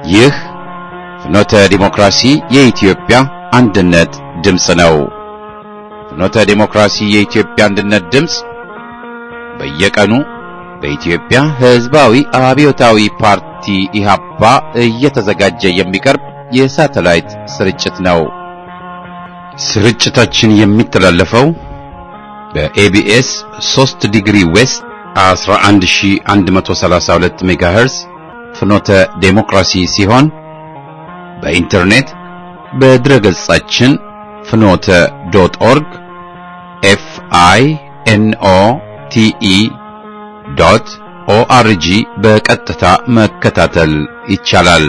ይህ ፍኖተ ዲሞክራሲ የኢትዮጵያ አንድነት ድምፅ ነው። ፍኖተ ዲሞክራሲ የኢትዮጵያ አንድነት ድምፅ በየቀኑ በኢትዮጵያ ሕዝባዊ አብዮታዊ ፓርቲ ኢህአፓ እየተዘጋጀ የሚቀርብ የሳተላይት ስርጭት ነው። ስርጭታችን የሚተላለፈው በኤቢኤስ 3 ዲግሪ ዌስት 11132 ሜጋሄርዝ ፍኖተ ዴሞክራሲ ሲሆን በኢንተርኔት በድረገጻችን ፍኖተ ዶት ኦርግ ኤፍ አይ ኤን ኦ ቲ ኢ ዶት ኦአርጂ በቀጥታ መከታተል ይቻላል።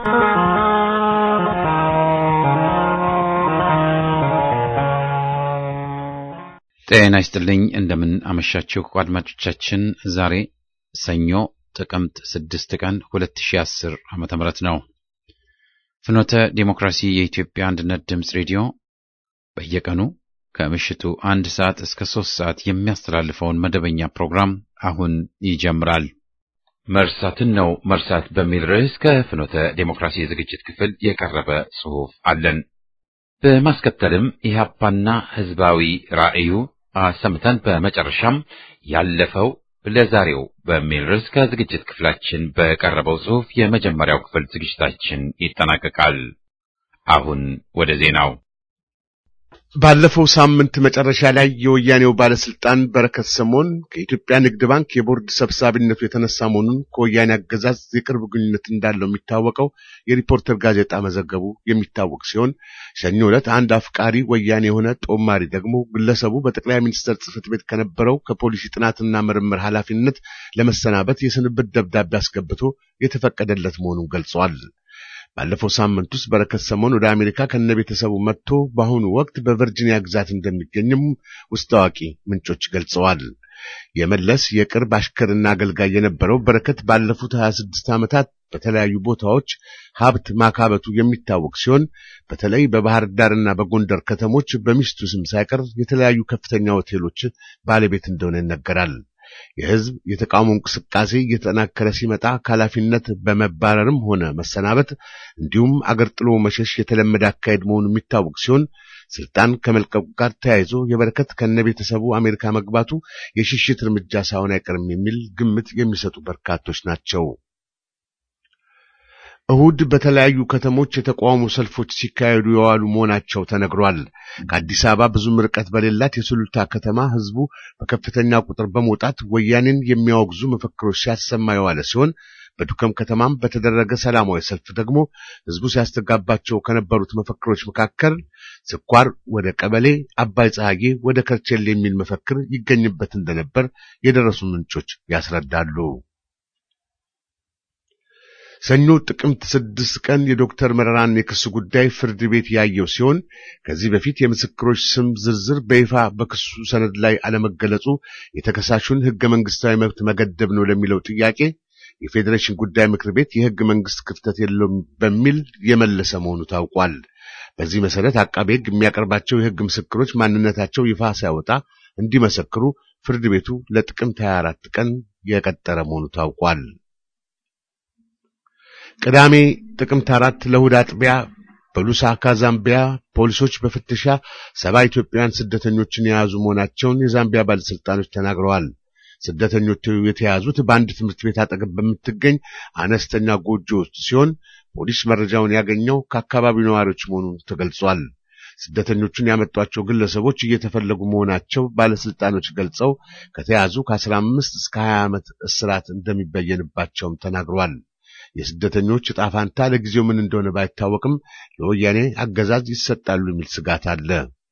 ጤና ይስጥልኝ። እንደምን አመሻችሁ አድማጮቻችን። ዛሬ ሰኞ ጥቅምት 6 ቀን 2010 ዓመተ ምህረት ነው። ፍኖተ ዴሞክራሲ የኢትዮጵያ አንድነት ድምፅ ሬዲዮ በየቀኑ ከምሽቱ አንድ ሰዓት እስከ ሶስት ሰዓት የሚያስተላልፈውን መደበኛ ፕሮግራም አሁን ይጀምራል። መርሳትን ነው መርሳት በሚል ርዕስ ከፍኖተ ዴሞክራሲ የዝግጅት ክፍል የቀረበ ጽሑፍ አለን። በማስከተልም ኢህአፓና ህዝባዊ ራዕዩ አሰምተን በመጨረሻም ያለፈው ለዛሬው በሚል ርዕስ ከዝግጅት ክፍላችን በቀረበው ጽሑፍ የመጀመሪያው ክፍል ዝግጅታችን ይጠናቀቃል። አሁን ወደ ዜናው። ባለፈው ሳምንት መጨረሻ ላይ የወያኔው ባለስልጣን በረከት ስምኦን ከኢትዮጵያ ንግድ ባንክ የቦርድ ሰብሳቢነቱ የተነሳ መሆኑን ከወያኔ አገዛዝ የቅርብ ግንኙነት እንዳለው የሚታወቀው የሪፖርተር ጋዜጣ መዘገቡ የሚታወቅ ሲሆን ሰኞ ዕለት አንድ አፍቃሪ ወያኔ የሆነ ጦማሪ ደግሞ ግለሰቡ በጠቅላይ ሚኒስትር ጽሕፈት ቤት ከነበረው ከፖሊሲ ጥናትና ምርምር ኃላፊነት ለመሰናበት የስንብት ደብዳቤ አስገብቶ የተፈቀደለት መሆኑን ገልጸዋል። ባለፈው ሳምንት ውስጥ በረከት ስምኦን ወደ አሜሪካ ከነ ቤተሰቡ መጥቶ በአሁኑ ወቅት በቨርጂኒያ ግዛት እንደሚገኝም ውስጥ አዋቂ ምንጮች ገልጸዋል። የመለስ የቅርብ አሽከርና አገልጋይ የነበረው በረከት ባለፉት 26 ዓመታት በተለያዩ ቦታዎች ሀብት ማካበቱ የሚታወቅ ሲሆን በተለይ በባህር ዳርና በጎንደር ከተሞች በሚስቱ ስም ሳይቀር የተለያዩ ከፍተኛ ሆቴሎች ባለቤት እንደሆነ ይነገራል። የሕዝብ የተቃውሞ እንቅስቃሴ እየተጠናከረ ሲመጣ ከኃላፊነት በመባረርም ሆነ መሰናበት እንዲሁም አገር ጥሎ መሸሽ የተለመደ አካሄድ መሆኑ የሚታወቅ ሲሆን ስልጣን ከመልቀቁ ጋር ተያይዞ የበረከት ከነቤተሰቡ አሜሪካ መግባቱ የሽሽት እርምጃ ሳይሆን አይቀርም የሚል ግምት የሚሰጡ በርካቶች ናቸው። እሁድ በተለያዩ ከተሞች የተቃውሞ ሰልፎች ሲካሄዱ የዋሉ መሆናቸው ተነግሯል። ከአዲስ አበባ ብዙም ርቀት በሌላት የሱሉልታ ከተማ ህዝቡ በከፍተኛ ቁጥር በመውጣት ወያኔን የሚያወግዙ መፈክሮች ሲያሰማ የዋለ ሲሆን በዱከም ከተማም በተደረገ ሰላማዊ ሰልፍ ደግሞ ህዝቡ ሲያስተጋባቸው ከነበሩት መፈክሮች መካከል ስኳር ወደ ቀበሌ፣ አባይ ፀሐዬ ወደ ከርቸሌ የሚል መፈክር ይገኝበት እንደነበር የደረሱ ምንጮች ያስረዳሉ። ሰኞ ጥቅምት ስድስት ቀን የዶክተር መረራን የክስ ጉዳይ ፍርድ ቤት ያየው ሲሆን ከዚህ በፊት የምስክሮች ስም ዝርዝር በይፋ በክሱ ሰነድ ላይ አለመገለጹ የተከሳሹን ህገ መንግስታዊ መብት መገደብ ነው ለሚለው ጥያቄ የፌዴሬሽን ጉዳይ ምክር ቤት የህገ መንግስት ክፍተት የለውም በሚል የመለሰ መሆኑ ታውቋል። በዚህ መሰረት አቃቤ ህግ የሚያቀርባቸው የህግ ምስክሮች ማንነታቸው ይፋ ሳይወጣ እንዲመሰክሩ ፍርድ ቤቱ ለጥቅምት 24 ቀን የቀጠረ መሆኑ ታውቋል። ቅዳሜ ጥቅምት አራት ለእሑድ አጥቢያ በሉሳካ ዛምቢያ ፖሊሶች በፍተሻ ሰባ ኢትዮጵያውያን ስደተኞችን የያዙ መሆናቸውን የዛምቢያ ባለስልጣኖች ተናግረዋል። ስደተኞቹ የተያዙት በአንድ ትምህርት ቤት አጠገብ በምትገኝ አነስተኛ ጎጆ ውስጥ ሲሆን ፖሊስ መረጃውን ያገኘው ከአካባቢው ነዋሪዎች መሆኑን ተገልጿል። ስደተኞቹን ያመጧቸው ግለሰቦች እየተፈለጉ መሆናቸው ባለስልጣኖች ገልጸው ከተያዙ ከአስራ አምስት እስከ ሀያ ዓመት እስራት እንደሚበየንባቸውም ተናግረዋል። የስደተኞች ዕጣ ፋንታ ለጊዜው ምን እንደሆነ ባይታወቅም ለወያኔ አገዛዝ ይሰጣሉ የሚል ስጋት አለ።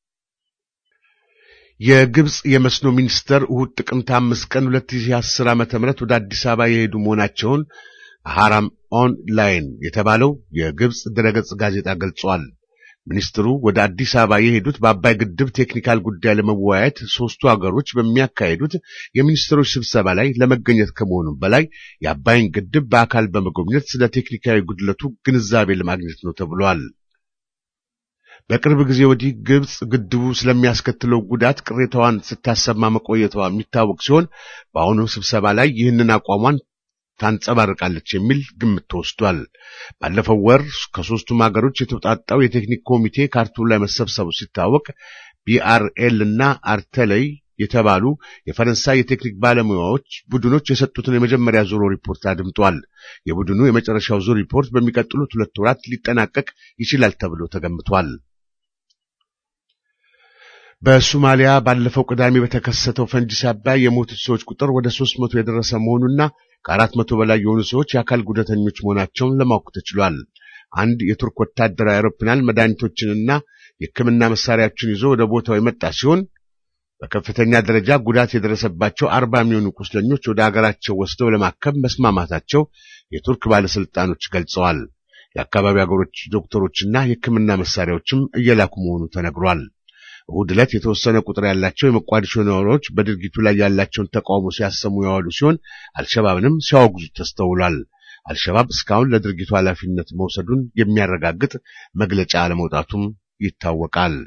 የግብፅ የመስኖ ሚኒስተር እሁድ ጥቅምት አምስት ቀን 2010 ዓ.ም ወደ አዲስ አበባ የሄዱ መሆናቸውን ሐራም ኦንላይን የተባለው የግብፅ ድረገጽ ጋዜጣ ገልጿል። ሚኒስትሩ ወደ አዲስ አበባ የሄዱት በአባይ ግድብ ቴክኒካል ጉዳይ ለመወያየት ሶስቱ ሀገሮች በሚያካሄዱት የሚኒስትሮች ስብሰባ ላይ ለመገኘት ከመሆኑም በላይ የአባይን ግድብ በአካል በመጎብኘት ስለ ቴክኒካዊ ጉድለቱ ግንዛቤ ለማግኘት ነው ተብሏል። በቅርብ ጊዜ ወዲህ ግብፅ ግድቡ ስለሚያስከትለው ጉዳት ቅሬታዋን ስታሰማ መቆየቷ የሚታወቅ ሲሆን በአሁኑ ስብሰባ ላይ ይህንን አቋሟን ታንጸባርቃለች የሚል ግምት ተወስዷል። ባለፈው ወር ከሶስቱም ሀገሮች የተውጣጣው የቴክኒክ ኮሚቴ ካርቱም ላይ መሰብሰቡ ሲታወቅ ቢአርኤል እና አርተለይ የተባሉ የፈረንሳይ የቴክኒክ ባለሙያዎች ቡድኖች የሰጡትን የመጀመሪያ ዙር ሪፖርት አድምጧል። የቡድኑ የመጨረሻው ዙር ሪፖርት በሚቀጥሉት ሁለት ወራት ሊጠናቀቅ ይችላል ተብሎ ተገምቷል። በሶማሊያ ባለፈው ቅዳሜ በተከሰተው ፈንጂ ሳቢያ የሞቱት ሰዎች ቁጥር ወደ ሦስት መቶ የደረሰ መሆኑና ከአራት መቶ በላይ የሆኑ ሰዎች የአካል ጉዳተኞች መሆናቸውን ለማወቅ ተችሏል። አንድ የቱርክ ወታደራዊ አውሮፕላን መድኃኒቶችንና የሕክምና መሳሪያዎችን ይዞ ወደ ቦታው የመጣ ሲሆን በከፍተኛ ደረጃ ጉዳት የደረሰባቸው አርባ የሚሆኑ ቁስለኞች ወደ አገራቸው ወስደው ለማከም መስማማታቸው የቱርክ ባለስልጣኖች ገልጸዋል። የአካባቢ አገሮች ዶክተሮችና የሕክምና መሳሪያዎችም እየላኩ መሆኑ ተነግሯል። እሁድ ዕለት የተወሰነ ቁጥር ያላቸው የሞቃዲሾ ነዋሪዎች በድርጊቱ ላይ ያላቸውን ተቃውሞ ሲያሰሙ የዋሉ ሲሆን አልሸባብንም ሲያወግዙ ተስተውሏል። አልሸባብ እስካሁን ለድርጊቱ ኃላፊነት መውሰዱን የሚያረጋግጥ መግለጫ አለመውጣቱም ይታወቃል።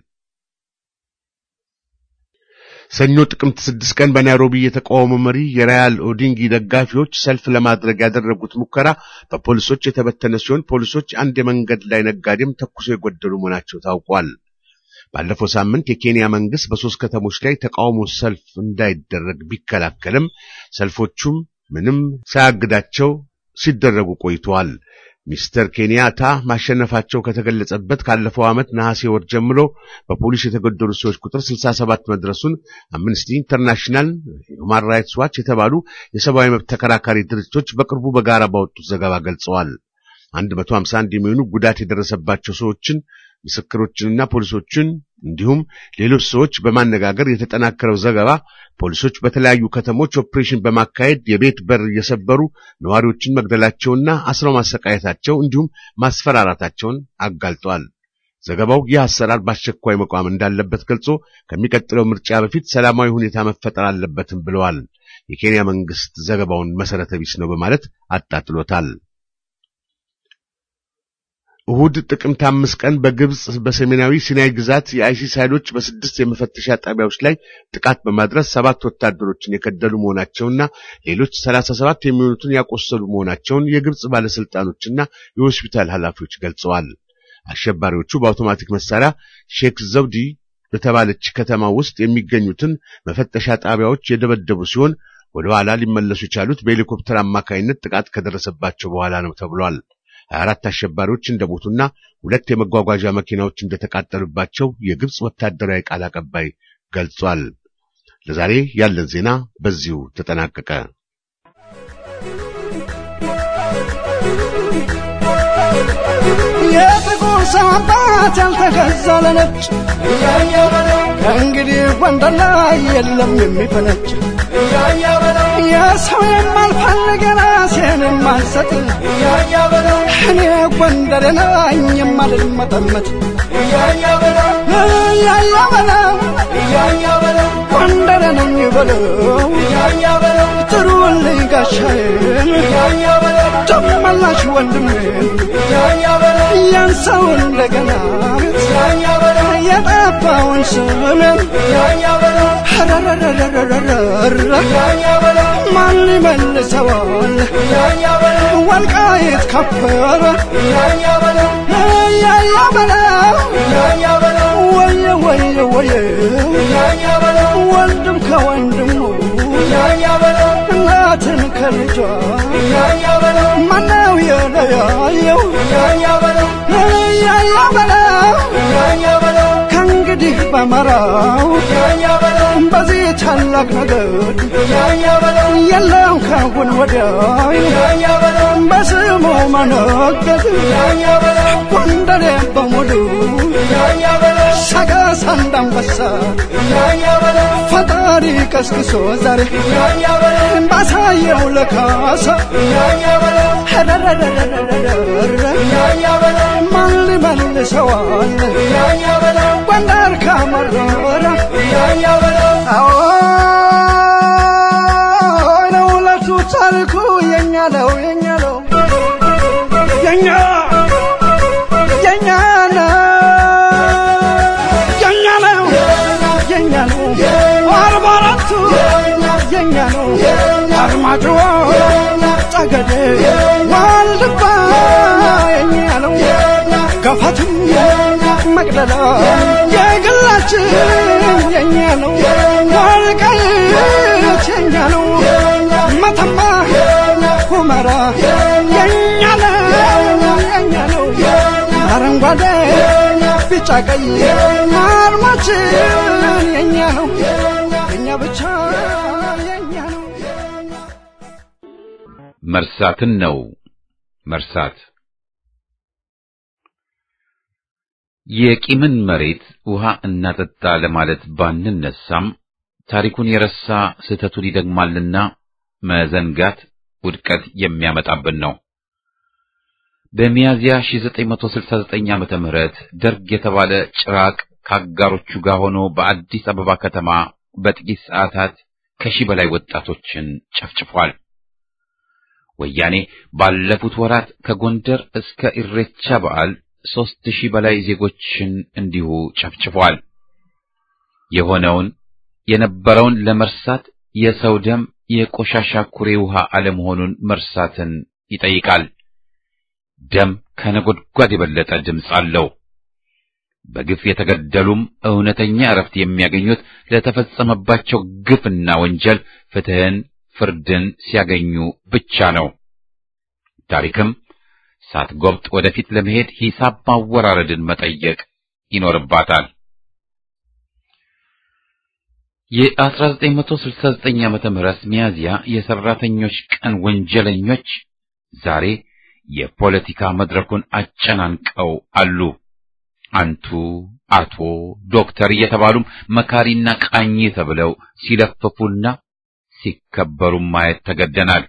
ሰኞ ጥቅምት ስድስት ቀን በናይሮቢ የተቃውሞ መሪ የራያል ኦዲንጊ ደጋፊዎች ሰልፍ ለማድረግ ያደረጉት ሙከራ በፖሊሶች የተበተነ ሲሆን ፖሊሶች አንድ የመንገድ ላይ ነጋዴም ተኩሶ የጎደሉ መሆናቸው ታውቋል። ባለፈው ሳምንት የኬንያ መንግስት በሶስት ከተሞች ላይ ተቃውሞ ሰልፍ እንዳይደረግ ቢከላከልም ሰልፎቹም ምንም ሳያግዳቸው ሲደረጉ ቆይተዋል። ሚስተር ኬንያታ ማሸነፋቸው ከተገለጸበት ካለፈው ዓመት ነሐሴ ወር ጀምሮ በፖሊስ የተገደሉ ሰዎች ቁጥር 67 መድረሱን አምነስቲ ኢንተርናሽናል፣ ሁማን ራይትስ ዋች የተባሉ የሰብአዊ መብት ተከራካሪ ድርጅቶች በቅርቡ በጋራ ባወጡት ዘገባ ገልጸዋል። 151 የሚሆኑ ጉዳት የደረሰባቸው ሰዎችን ምስክሮችንና ፖሊሶችን እንዲሁም ሌሎች ሰዎች በማነጋገር የተጠናከረው ዘገባ ፖሊሶች በተለያዩ ከተሞች ኦፕሬሽን በማካሄድ የቤት በር እየሰበሩ ነዋሪዎችን መግደላቸውና አስረው ማሰቃየታቸው እንዲሁም ማስፈራራታቸውን አጋልጧል። ዘገባው ይህ አሰራር በአስቸኳይ መቋም እንዳለበት ገልጾ ከሚቀጥለው ምርጫ በፊት ሰላማዊ ሁኔታ መፈጠር አለበትም ብለዋል። የኬንያ መንግስት ዘገባውን መሰረተ ቢስ ነው በማለት አጣጥሎታል። እሁድ ጥቅምት አምስት ቀን በግብጽ በሰሜናዊ ሲናይ ግዛት የአይሲስ ኃይሎች በስድስት የመፈተሻ ጣቢያዎች ላይ ጥቃት በማድረስ ሰባት ወታደሮችን የከደሉ መሆናቸውና ሌሎች ሰላሳ ሰባት የሚሆኑትን ያቆሰሉ መሆናቸውን የግብጽ ባለስልጣኖችና የሆስፒታል ኃላፊዎች ገልጸዋል። አሸባሪዎቹ በአውቶማቲክ መሳሪያ ሼክ ዘውዲ በተባለች ከተማ ውስጥ የሚገኙትን መፈተሻ ጣቢያዎች የደበደቡ ሲሆን ወደ ኋላ ሊመለሱ የቻሉት በሄሊኮፕተር አማካይነት ጥቃት ከደረሰባቸው በኋላ ነው ተብሏል። ሀያ አራት አሸባሪዎች እንደሞቱና ሁለት የመጓጓዣ መኪናዎች እንደተቃጠሉባቸው የግብጽ ወታደራዊ ቃል አቀባይ ገልጿል። ለዛሬ ያለን ዜና በዚሁ ተጠናቀቀ። የጥቁር ሰው አባት ያልተገዛ ለነጭ ከእንግዲህ ጎንደር ላይ የለም የሚፈነጭ የሰው የማልፈልግ ራሴን የማልሰጥ እኔ ጎንደር ነኝ የማልመጠመጥ እያያ በለው ጎንደር ነኝ በለው ጥሩልኝ ጋሻዬን ደመላሽ ወንድሜን ያን ሰው እንደገና የጠፋውን ስሜን ማን ይመልሰዋል? ወልቃይት ከበረ ያያ በለው ወየ ወየ ወየ ወንድም ከወንድሙ እናትን ከልጇ ማነው የለያየው? ያያ በለው ከእንግዲህ በመራው በዚህ ታላቅ ነገድ የለም ካሁን ወዲያ በስሙ መነገድ ጎንደሬ በሙሉ ሰቀስ አንዳንበሳ ፈጣሪ ቀስቅሶ ዛሬ ባሳየው ለካሳ ማን ሊመልሰዋል? ጎንደር ካመረረ አዎ ለሁለቱ ታሪኩ የኛ ነው የኛ ነው የኛ የኛ ነው የኛ ነው የኛ ነው አርባ አራቱ የኛ ነው አርማጭሆ ጠገዴ አርማችን የኛ ነው ወልቃይት የኛ ነው መተማ ሁመራ የኛ ነው የኛ ነው አረንጓዴ ቢጫ ቀይ አርማችን የኛ ነው የኛ ብቻ የኛ ነው መርሳትን ነው መርሳት የቂምን መሬት ውሃ እናጠጣ ለማለት ባንነሳም ታሪኩን የረሳ ስህተቱን ይደግማልና መዘንጋት ውድቀት የሚያመጣብን ነው። በሚያዚያ 1969 ዓመተ ምህረት ደርግ የተባለ ጭራቅ ከአጋሮቹ ጋር ሆኖ በአዲስ አበባ ከተማ በጥቂት ሰዓታት ከሺህ በላይ ወጣቶችን ጨፍጭፏል። ወያኔ ባለፉት ወራት ከጎንደር እስከ ኢሬቻ በዓል ሦስት ሺህ በላይ ዜጎችን እንዲሁ ጨፍጭፏል። የሆነውን የነበረውን ለመርሳት የሰው ደም የቆሻሻ ኩሬ ውሃ አለመሆኑን መርሳትን ይጠይቃል። ደም ከነጎድጓድ የበለጠ ድምፅ አለው። በግፍ የተገደሉም እውነተኛ እረፍት የሚያገኙት ለተፈጸመባቸው ግፍና ወንጀል ፍትህን፣ ፍርድን ሲያገኙ ብቻ ነው። ታሪክም ሳትጎብጥ ወደፊት ለመሄድ ሂሳብ ማወራረድን መጠየቅ ይኖርባታል። የ1969 ዓመተ ምህረት ሚያዝያ የሰራተኞች ቀን ወንጀለኞች ዛሬ የፖለቲካ መድረኩን አጨናንቀው አሉ። አንቱ፣ አቶ፣ ዶክተር እየተባሉም መካሪና ቃኝ ተብለው ሲለፍፉና ሲከበሩ ማየት ተገደናል።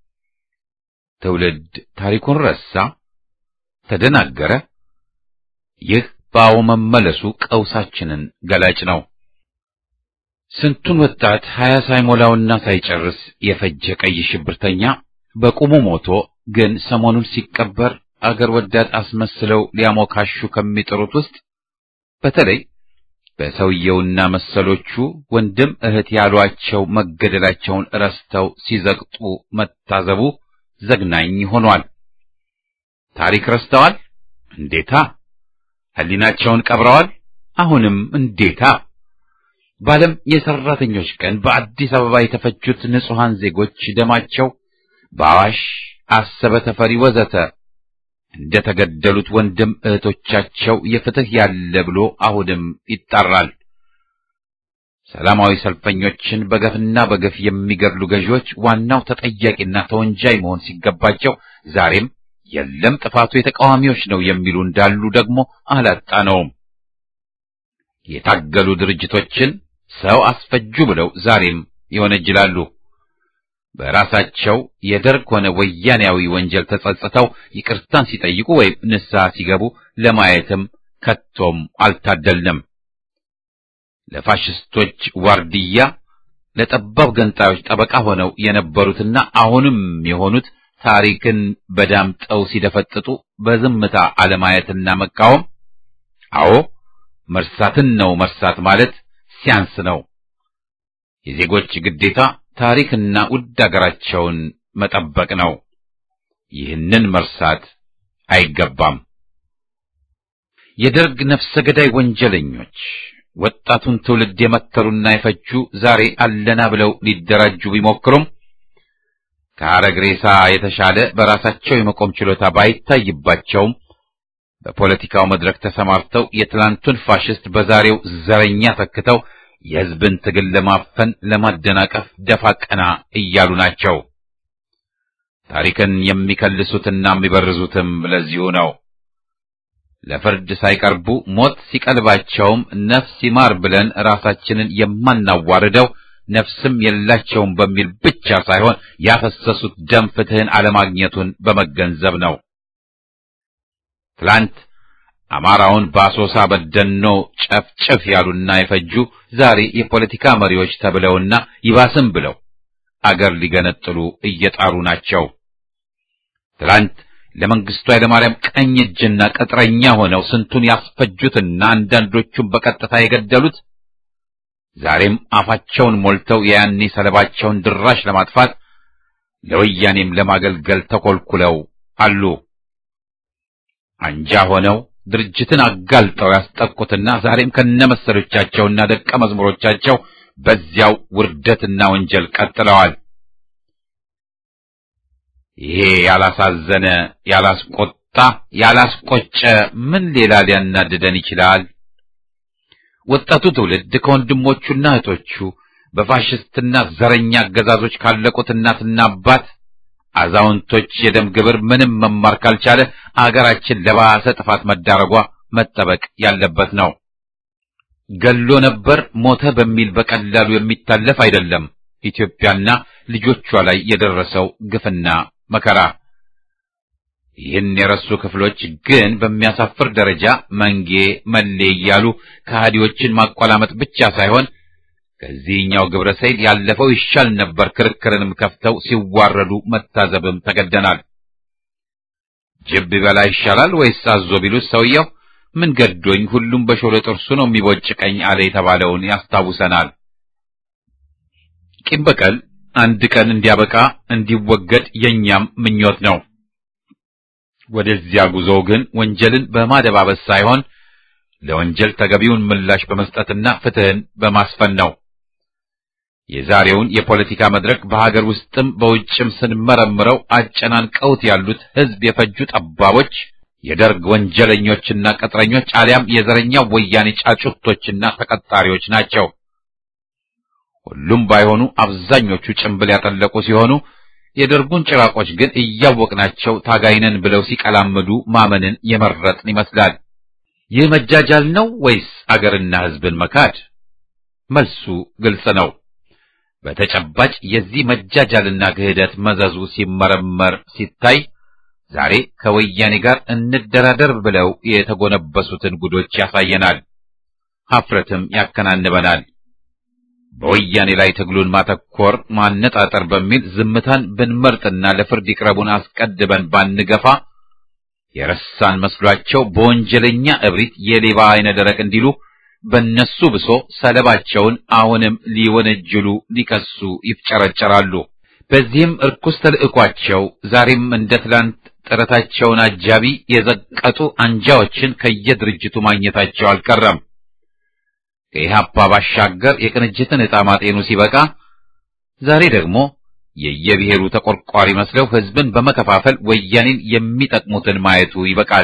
ትውልድ ታሪኩን ረሳ፣ ተደናገረ። ይህ በአዎ መመለሱ ቀውሳችንን ገላጭ ነው። ስንቱን ወጣት ሀያ ሳይሞላውና ሳይጨርስ የፈጀ ቀይ ሽብርተኛ በቁሙ ሞቶ ግን ሰሞኑን ሲቀበር አገር ወዳድ አስመስለው ሊያሞካሹ ከሚጥሩት ውስጥ በተለይ በሰውየውና መሰሎቹ ወንድም እህት ያሏቸው መገደላቸውን ረስተው ሲዘግጡ መታዘቡ ዘግናኝ ሆኗል። ታሪክ ረስተዋል? እንዴታ! ሕሊናቸውን ቀብረዋል? አሁንም እንዴታ! በዓለም የሰራተኞች ቀን በአዲስ አበባ የተፈጁት ንጹሐን ዜጎች ደማቸው በአዋሽ አሰበ፣ ተፈሪ ወዘተ እንደተገደሉት ወንድም እህቶቻቸው የፍትህ ያለ ብሎ አሁንም ይጣራል። ሰላማዊ ሰልፈኞችን በገፍና በገፍ የሚገድሉ ገዢዎች ዋናው ተጠያቂና ተወንጃይ መሆን ሲገባቸው ዛሬም የለም ጥፋቱ የተቃዋሚዎች ነው የሚሉ እንዳሉ ደግሞ አላጣነውም። የታገሉ ድርጅቶችን ሰው አስፈጁ ብለው ዛሬም ይወነጅላሉ። በራሳቸው የደርግ ሆነ ወያኔያዊ ወንጀል ተጸጽተው ይቅርታን ሲጠይቁ ወይም ንስሐ ሲገቡ ለማየትም ከቶም አልታደልንም። ለፋሽስቶች ዋርድያ፣ ለጠባብ ገንጣዮች ጠበቃ ሆነው የነበሩትና አሁንም የሆኑት ታሪክን በዳምጠው ሲደፈጥጡ በዝምታ አለማየትና መቃወም፣ አዎ መርሳትን ነው መርሳት ማለት ሲያንስ ነው። የዜጎች ግዴታ ታሪክና ውድ አገራቸውን መጠበቅ ነው። ይህንን መርሳት አይገባም። የደርግ ነፍሰ ገዳይ ወንጀለኞች ወጣቱን ትውልድ የመተሩና የፈጁ ዛሬ አለና ብለው ሊደራጁ ቢሞክሩም ከሐረግ ሬሳ የተሻለ በራሳቸው የመቆም ችሎታ ባይታይባቸውም በፖለቲካው መድረክ ተሰማርተው የትላንቱን ፋሽስት በዛሬው ዘረኛ ተክተው የሕዝብን ትግል ለማፈን ለማደናቀፍ ደፋ ቀና እያሉ ናቸው። ታሪክን የሚከልሱትና የሚበርዙትም ለዚሁ ነው። ለፍርድ ሳይቀርቡ ሞት ሲቀልባቸውም ነፍስ ይማር ብለን ራሳችንን የማናዋርደው ነፍስም የላቸውም በሚል ብቻ ሳይሆን ያፈሰሱት ደም ፍትሕን አለማግኘቱን በመገንዘብ ነው። ትላንት አማራውን በአሶሳ በደኖ ጨፍጭፍ ያሉና የፈጁ ዛሬ የፖለቲካ መሪዎች ተብለውና ይባስም ብለው አገር ሊገነጥሉ እየጣሩ ናቸው። ትላንት ለመንግስቱ ኃይለማርያም ቀኝ እጅና ቅጥረኛ ሆነው ስንቱን ያስፈጁትና አንዳንዶቹን በቀጥታ የገደሉት ዛሬም አፋቸውን ሞልተው የያኔ ሰለባቸውን ድራሽ ለማጥፋት ለወያኔም ለማገልገል ተኮልኩለው አሉ። አንጃ ሆነው ድርጅትን አጋልጠው ያስጠቁትና ዛሬም ከነመሰሎቻቸውና ደቀ መዝሙሮቻቸው በዚያው ውርደትና ወንጀል ቀጥለዋል። ይሄ ያላሳዘነ፣ ያላስቆጣ፣ ያላስቆጨ ምን ሌላ ሊያናድደን ይችላል? ወጣቱ ትውልድ ከወንድሞቹና እህቶቹ በፋሽስትና ዘረኛ አገዛዞች ካለቁት እናትና አባት አዛውንቶች የደም ግብር ምንም መማር ካልቻለ አገራችን ለባሰ ጥፋት መዳረጓ መጠበቅ ያለበት ነው። ገሎ ነበር ሞተ በሚል በቀላሉ የሚታለፍ አይደለም። ኢትዮጵያና ልጆቿ ላይ የደረሰው ግፍና መከራ ይህን የረሱ ክፍሎች ግን በሚያሳፍር ደረጃ መንጌ መሌ እያሉ ከሃዲዎችን ማቆላመጥ ብቻ ሳይሆን ከዚህኛው ግብረ ሰይል ያለፈው ይሻል ነበር ክርክርንም ከፍተው ሲዋረዱ መታዘብም ተገደናል። ጅብ ቢበላ ይሻላል ወይስ አዞ ቢሉት ሰውየው ምን ገዶኝ ሁሉም በሾለ ጥርሱ ነው የሚቦጭቀኝ አለ የተባለውን ያስታውሰናል። ቂም በቀል አንድ ቀን እንዲያበቃ እንዲወገድ የኛም ምኞት ነው። ወደዚያ ጉዞ ግን ወንጀልን በማደባበስ ሳይሆን ለወንጀል ተገቢውን ምላሽ በመስጠትና ፍትህን በማስፈን ነው። የዛሬውን የፖለቲካ መድረክ በሀገር ውስጥም በውጭም ስንመረምረው አጨናንቀውት ያሉት ህዝብ የፈጁ ጠባቦች፣ የደርግ ወንጀለኞችና ቅጥረኞች አሊያም የዘረኛው ወያኔ ጫጩቶችና ተቀጣሪዎች ናቸው። ሁሉም ባይሆኑ አብዛኞቹ ጭንብል ያጠለቁ ሲሆኑ የደርጉን ጭራቆች ግን እያወቅናቸው ታጋይነን ብለው ሲቀላምዱ ማመንን የመረጥን ይመስላል። ይህ መጃጃል ነው ወይስ አገርና ህዝብን መካድ? መልሱ ግልጽ ነው። በተጨባጭ የዚህ መጃጃልና ክህደት መዘዙ ሲመረመር ሲታይ ዛሬ ከወያኔ ጋር እንደራደር ብለው የተጎነበሱትን ጉዶች ያሳየናል። ሀፍረትም ያከናንበናል። በወያኔ ላይ ትግሉን ማተኮር ማነጣጠር በሚል ዝምታን ብንመርጥና ለፍርድ ይቅረቡን አስቀድበን ባንገፋ የረሳን መስሏቸው በወንጀለኛ እብሪት የሌባ አይነ ደረቅ እንዲሉ በእነሱ ብሶ ሰለባቸውን አሁንም ሊወነጅሉ ሊከሱ ይፍጨረጨራሉ። በዚህም እርኩስ ተልዕኳቸው ዛሬም እንደ ትላንት ጥረታቸውን አጃቢ የዘቀጡ አንጃዎችን ከየድርጅቱ ማግኘታቸው አልቀረም። ከኢህአፓ ባሻገር የቅንጅትን ዕጣ ማጤኑ ሲበቃ ዛሬ ደግሞ የየብሔሩ ተቆርቋሪ መስለው ህዝብን በመከፋፈል ወያኔን የሚጠቅሙትን ማየቱ ይበቃል።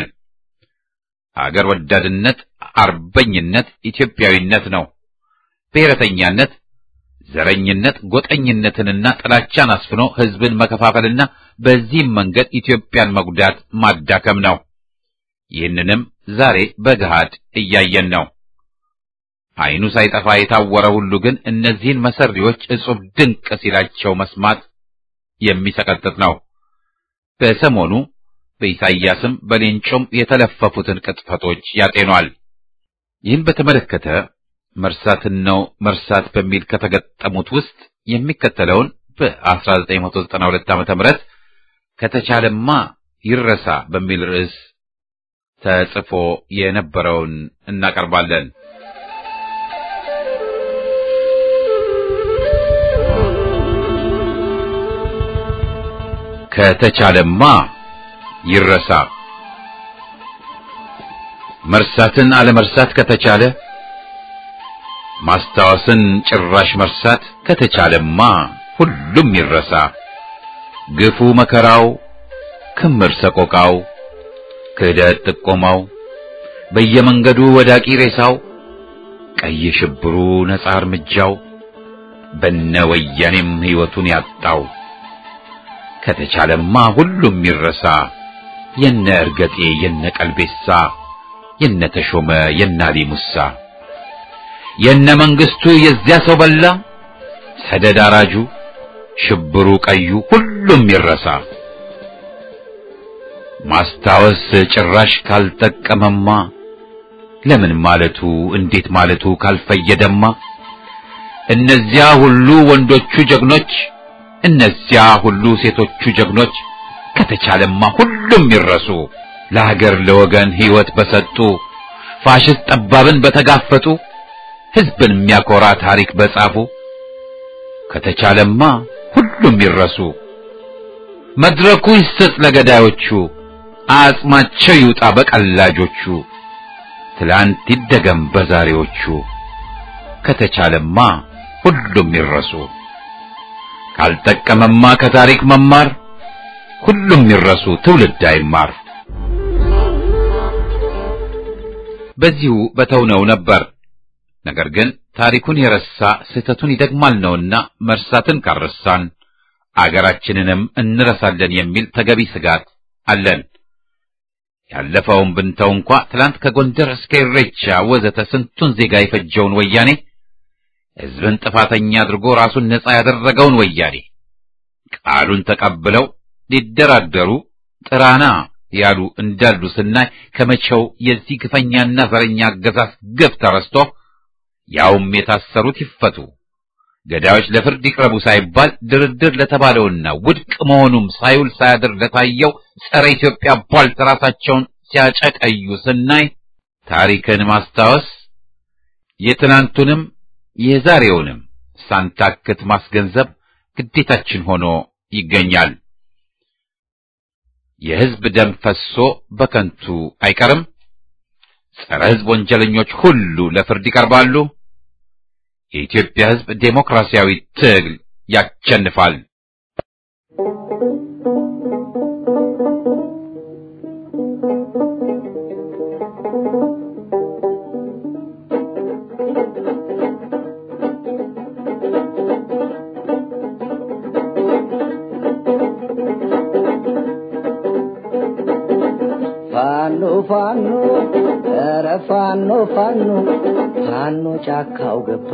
ሀገር ወዳድነት፣ አርበኝነት፣ ኢትዮጵያዊነት ነው። ብሔረተኛነት፣ ዘረኝነት፣ ጎጠኝነትንና ጥላቻን አስፍኖ ህዝብን መከፋፈልና በዚህም መንገድ ኢትዮጵያን መጉዳት ማዳከም ነው። ይህንንም ዛሬ በገሃድ እያየን ነው። አይኑ ሳይጠፋ የታወረ ሁሉ ግን እነዚህን መሰሪዎች እጹብ ድንቅ ሲላቸው መስማት የሚሰቀጥጥ ነው። በሰሞኑ በኢሳይያስም በሌንጮም የተለፈፉትን ቅጥፈቶች ያጤኗል። ይህን በተመለከተ መርሳትን ነው መርሳት በሚል ከተገጠሙት ውስጥ የሚከተለውን በ1992 ዓመተ ምህረት ከተቻለማ ይረሳ በሚል ርዕስ ተጽፎ የነበረውን እናቀርባለን። ከተቻለማ ይረሳ። መርሳትን አለመርሳት ከተቻለ ማስታወስን ጭራሽ መርሳት ከተቻለማ ሁሉም ይረሳ። ግፉ መከራው፣ ክምር ሰቆቃው፣ ክህደት ጥቆማው፣ በየመንገዱ ወዳቂ ሬሳው፣ ቀይ ሽብሩ ነጻ እርምጃው፣ በነ ወያኔም ሕይወቱን ያጣው ከተቻለማ ሁሉም ይረሳ። የነ እርገጤ የነ ቀልቤሳ የነ ተሾመ የነ አሊ ሙሳ የነ መንግስቱ የዚያ ሰው በላ ሰደድ አራጁ ሽብሩ ቀዩ ሁሉም ይረሳ። ማስታወስ ጭራሽ ካልጠቀመማ ለምን ማለቱ እንዴት ማለቱ ካልፈየደማ እነዚያ ሁሉ ወንዶቹ ጀግኖች እነዚያ ሁሉ ሴቶቹ ጀግኖች ከተቻለማ ሁሉም ይረሱ። ለሀገር ለወገን ሕይወት በሰጡ ፋሽስት ጠባብን በተጋፈጡ ሕዝብን የሚያኮራ ታሪክ በጻፉ ከተቻለማ ሁሉም ይረሱ። መድረኩ ይሰጥ ለገዳዮቹ አጽማቸው ይውጣ በቀላጆቹ ትላንት ይደገም በዛሬዎቹ ከተቻለማ ሁሉም ይረሱ ካልጠቀመማ ከታሪክ መማር ሁሉም ይረሱ ትውልድ አይማር በዚሁ በተውነው ነበር ነገር ግን ታሪኩን የረሳ ስህተቱን ይደግማል ነውና መርሳትን ካረሳን አገራችንንም እንረሳለን የሚል ተገቢ ስጋት አለን ያለፈውን ብንተው እንኳ ትላንት ከጎንደር እስከ ኢሬቻ ወዘተ ስንቱን ዜጋ የፈጀውን ወያኔ ሕዝብን ጥፋተኛ አድርጎ ራሱን ነጻ ያደረገውን ወያኔ ቃሉን ተቀብለው ሊደራደሩ ጥራና ያሉ እንዳሉ ስናይ ከመቼው የዚህ ግፈኛና ዘረኛ አገዛዝ ግፍ ተረስቶ ያውም የታሰሩት ይፈቱ፣ ገዳዮች ለፍርድ ይቅረቡ ሳይባል ድርድር ለተባለውና ውድቅ መሆኑም ሳይውል ሳያድር ለታየው ጸረ ኢትዮጵያ ቧልት ራሳቸውን ሲያጨቀዩ ስናይ ታሪክን ማስታወስ የትናንቱንም የዛሬውንም ሳንታክት ማስገንዘብ ግዴታችን ሆኖ ይገኛል። የሕዝብ ደም ፈሶ በከንቱ አይቀርም። ጸረ ሕዝብ ወንጀለኞች ሁሉ ለፍርድ ይቀርባሉ። የኢትዮጵያ ሕዝብ ዴሞክራሲያዊ ትግል ያሸንፋል። ፋኖ ፋኖ ኧረ ፋኖ ፋኖ ፋኖ ጫካው ገባ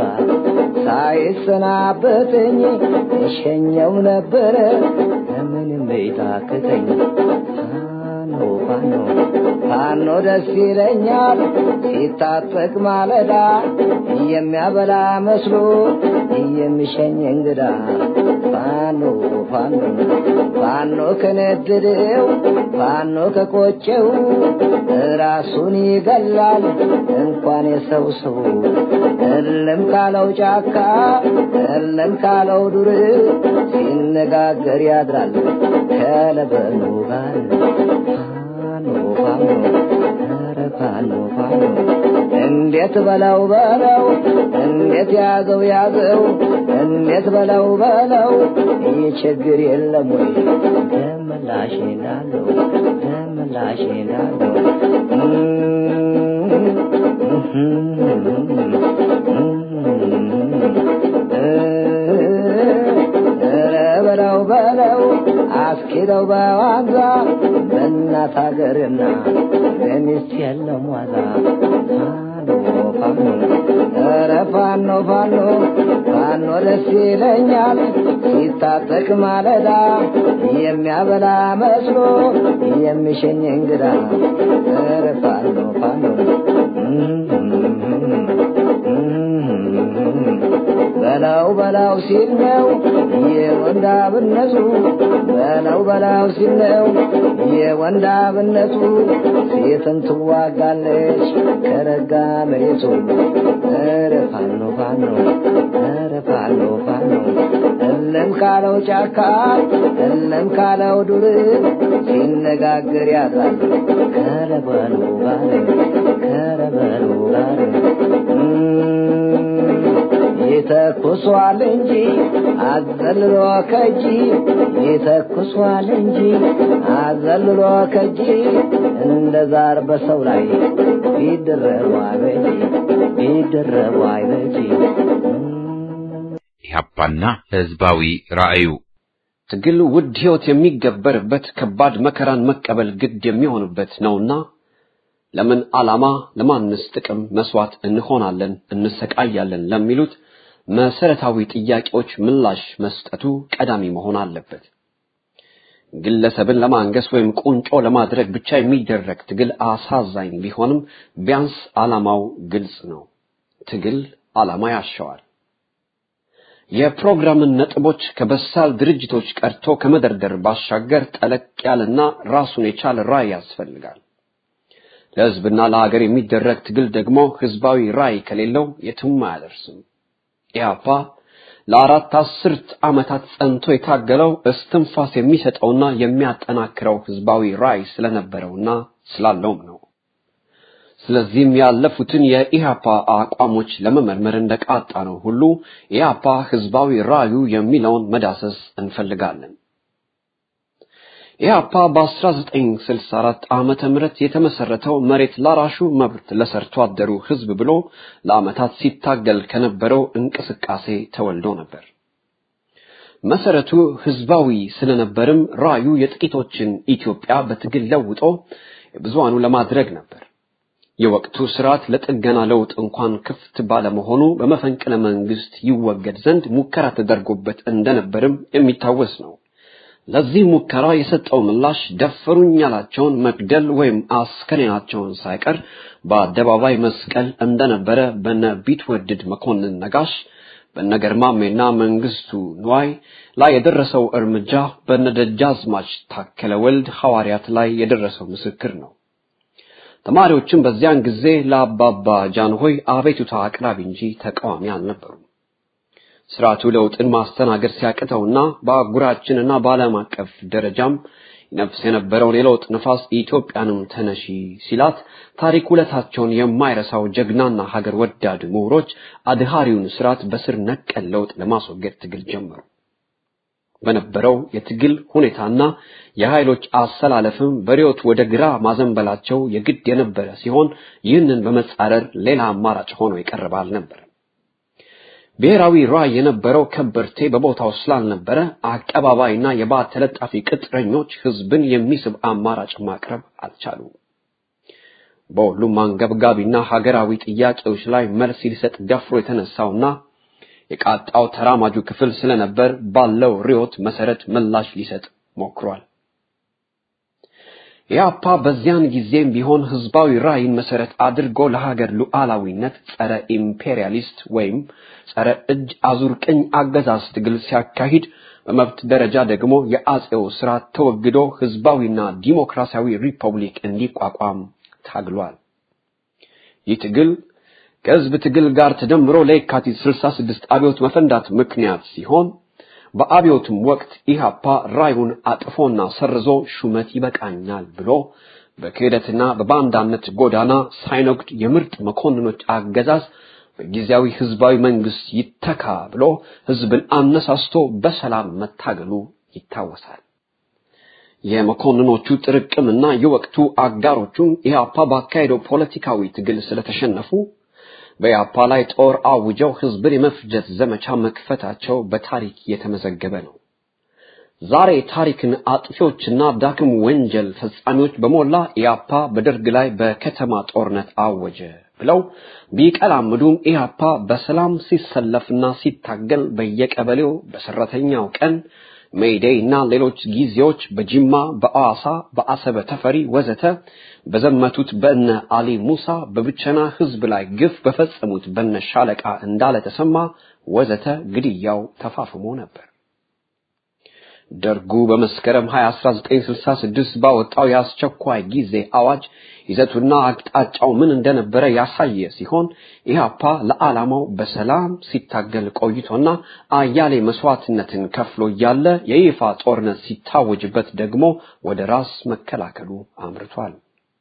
ሳይሰናበተኝ እሸኘው ነበረ ምንም ቤታክተኝ ፋኖ ፋኖ ፋኖ ደስ ይለኛል ሲታጠቅ ማለዳ የሚያበላ መስሎ የሚሸኝ እንግዳ ፋኖ ፋኖ ፋኖ ከነደደው ፋኖ ከቆጨው ራሱን ይገላል እንኳን የሰው ሰው እልም ካለው ጫካ እልም ካለው ዱር ሲነጋገር ያድራል ከለበኑ ጋር ፋኖ ፋኖ ኧረ ፋኖ ፋኖ እንዴት በለው በለው እንዴት ያዘው ያዘው እንዴት በለው በለው ይህ ችግር የለም ወይ ደምላሽ እንዳለው ደምላሽ እንዳለው ኧረ በለው በለው አስኪደው በዋዛ በእናት ሀገርና በሚስት የለም ዋዛ ፋኖ ፋኖ ኧረ ፋኖ ፋኖ ፋኖ ደስ ይለኛል ሲታጠቅ ማለዳ የሚያበላ መስሎ የሚሸኝ እንግዳ ኧረ ፋኖ ፋኖ በላው በላው ሲል ነው የወንዳብነቱ በላው በላው ሲል ነው የወንዳብነቱ ሴትን ትዋጋለች ከረጋ መሬቱ ኧረ ፋኖ ፋኖ ኧረ ፋኖ ፋኖ እለም ካለው ጫካ እለም ካለው ዱር ሲነጋገር ያድራል ከረበሉ ጋር ከረበሉ ጋር ይተኩሷል እንጂ አዘልሎ ከጂ ይተኩሷል እንጂ አዘልሎ ከጂ እንደ ዛር በሰው ላይ ቢደረቡ አይበጂ ቢደረቡ አይበጂ ኢህአፓና ህዝባዊ ራእዩ ትግል ውድ ህይወት የሚገበርበት ከባድ መከራን መቀበል ግድ የሚሆንበት ነውና ለምን ዓላማ ለማንስ ጥቅም መስዋዕት እንሆናለን እንሰቃያለን ለሚሉት መሰረታዊ ጥያቄዎች ምላሽ መስጠቱ ቀዳሚ መሆን አለበት። ግለሰብን ለማንገስ ወይም ቁንጮ ለማድረግ ብቻ የሚደረግ ትግል አሳዛኝ ቢሆንም ቢያንስ ዓላማው ግልጽ ነው። ትግል ዓላማ ያሻዋል። የፕሮግራምን ነጥቦች ከበሳል ድርጅቶች ቀርቶ ከመደርደር ባሻገር ጠለቅ ያለና ራሱን የቻለ ራዕይ ያስፈልጋል። ለህዝብና ለሀገር የሚደረግ ትግል ደግሞ ህዝባዊ ራዕይ ከሌለው የትም አያደርስም። ኢህአፓ ለአራት አስርት ዓመታት ጸንቶ የታገለው እስትንፋስ የሚሰጠውና የሚያጠናክረው ህዝባዊ ራዕይ ስለነበረውና ስላለውም ነው። ስለዚህም ያለፉትን የኢህአፓ አቋሞች ለመመርመር እንደቃጣ ነው ሁሉ ኢህአፓ ህዝባዊ ራዕዩ የሚለውን መዳሰስ እንፈልጋለን። ኢህአፓ በ1964 ዓመተ ምህረት የተመሰረተው መሬት ላራሹ መብት ለሰርቶ አደሩ ህዝብ ብሎ ለዓመታት ሲታገል ከነበረው እንቅስቃሴ ተወልዶ ነበር። መሰረቱ ህዝባዊ ስለነበርም ራዩ የጥቂቶችን ኢትዮጵያ በትግል ለውጦ የብዙሃኑ ለማድረግ ነበር። የወቅቱ ስርዓት ለጥገና ለውጥ እንኳን ክፍት ባለመሆኑ በመፈንቅለ መንግስት ይወገድ ዘንድ ሙከራ ተደርጎበት እንደነበርም የሚታወስ ነው። ለዚህ ሙከራ የሰጠው ምላሽ ደፈሩኝ ያላቸውን መግደል ወይም አስከሬናቸውን ሳይቀር በአደባባይ መስቀል እንደነበረ በነ ቢትወደድ መኮንን ነጋሽ በነ ገርማሜና መንግስቱ ንዋይ ላይ የደረሰው እርምጃ በነ ደጃዝማች ታከለ ወልድ ሐዋርያት ላይ የደረሰው ምስክር ነው። ተማሪዎችም በዚያን ጊዜ ለአባባ ጃንሆይ አቤቱታ አቅራቢ እንጂ ተቃዋሚ አልነበሩም። ስርዓቱ ለውጥን ማስተናገድ ሲያቅተውና በአህጉራችንና በዓለም አቀፍ ደረጃም ነፍስ የነበረውን የለውጥ ነፋስ ኢትዮጵያንም ተነሺ ሲላት ታሪክ ውለታቸውን የማይረሳው ጀግናና ሀገር ወዳድ ምሁሮች አድሃሪውን ስርዓት በስር ነቀል ለውጥ ለማስወገድ ትግል ጀመሩ። በነበረው የትግል ሁኔታና የኃይሎች አሰላለፍም በሪዮት ወደ ግራ ማዘንበላቸው የግድ የነበረ ሲሆን ይህንን በመጻረር ሌላ አማራጭ ሆኖ የቀረበ አልነበረም። ብሔራዊ ራዕይ የነበረው ከበርቴ በቦታው ስላልነበረ አቀባባይና የባት ተለጣፊ ቅጥረኞች ህዝብን የሚስብ አማራጭ ማቅረብ አልቻሉም። በሁሉም አንገብጋቢና ሀገራዊ ጥያቄዎች ላይ መልስ ሊሰጥ ደፍሮ የተነሳውና የቃጣው ተራማጁ ክፍል ስለነበር ባለው ርዕዮት መሰረት ምላሽ ሊሰጥ ሞክሯል። ኢህአፓ በዚያን ጊዜም ቢሆን ህዝባዊ ራዕይን መሰረት አድርጎ ለሀገር ሉዓላዊነት ጸረ ኢምፔሪያሊስት ወይም ጸረ እጅ አዙር ቅኝ አገዛዝ ትግል ሲያካሂድ በመብት ደረጃ ደግሞ የአጼው ስርዓት ተወግዶ ህዝባዊና ዲሞክራሲያዊ ሪፐብሊክ እንዲቋቋም ታግሏል። ይህ ትግል ከህዝብ ትግል ጋር ተደምሮ ለየካቲት 66 አብዮት መፈንዳት ምክንያት ሲሆን በአብዮትም ወቅት ኢህአፓ ራዩን አጥፎና ሰርዞ ሹመት ይበቃኛል ብሎ በክህደትና በባንዳነት ጎዳና ሳይነግድ የምርጥ መኮንኖች አገዛዝ በጊዜያዊ ህዝባዊ መንግስት ይተካ ብሎ ህዝብን አነሳስቶ በሰላም መታገሉ ይታወሳል። የመኮንኖቹ ጥርቅምና የወቅቱ አጋሮቹም ኢህአፓ ባካሄደው ፖለቲካዊ ትግል ስለተሸነፉ በኢህአፓ ላይ ጦር አውጀው ህዝብን የመፍጀት ዘመቻ መክፈታቸው በታሪክ የተመዘገበ ነው። ዛሬ ታሪክን አጥፊዎችና ዳግም ወንጀል ፈጻሚዎች በሞላ ኢህአፓ በደርግ ላይ በከተማ ጦርነት አወጀ ብለው ቢቀላምዱም ኢህአፓ በሰላም ሲሰለፍና ሲታገል በየቀበሌው በሰራተኛው ቀን ሜይዴይ እና ሌሎች ጊዜዎች በጅማ፣ በአዋሳ፣ በአሰበ ተፈሪ ወዘተ በዘመቱት በእነ አሊ ሙሳ በብቸና ህዝብ ላይ ግፍ በፈጸሙት በነ ሻለቃ እንዳለ ተሰማ ወዘተ ግድያው ተፋፍሞ ነበር። ደርጉ በመስከረም 20 1966 ባወጣው የአስቸኳይ ጊዜ አዋጅ ይዘቱና አቅጣጫው ምን እንደነበረ ያሳየ ሲሆን ኢህአፓ ለዓላማው በሰላም ሲታገል ቆይቶና አያሌ መስዋዕትነትን ከፍሎ እያለ የይፋ ጦርነት ሲታወጅበት ደግሞ ወደ ራስ መከላከሉ አምርቷል።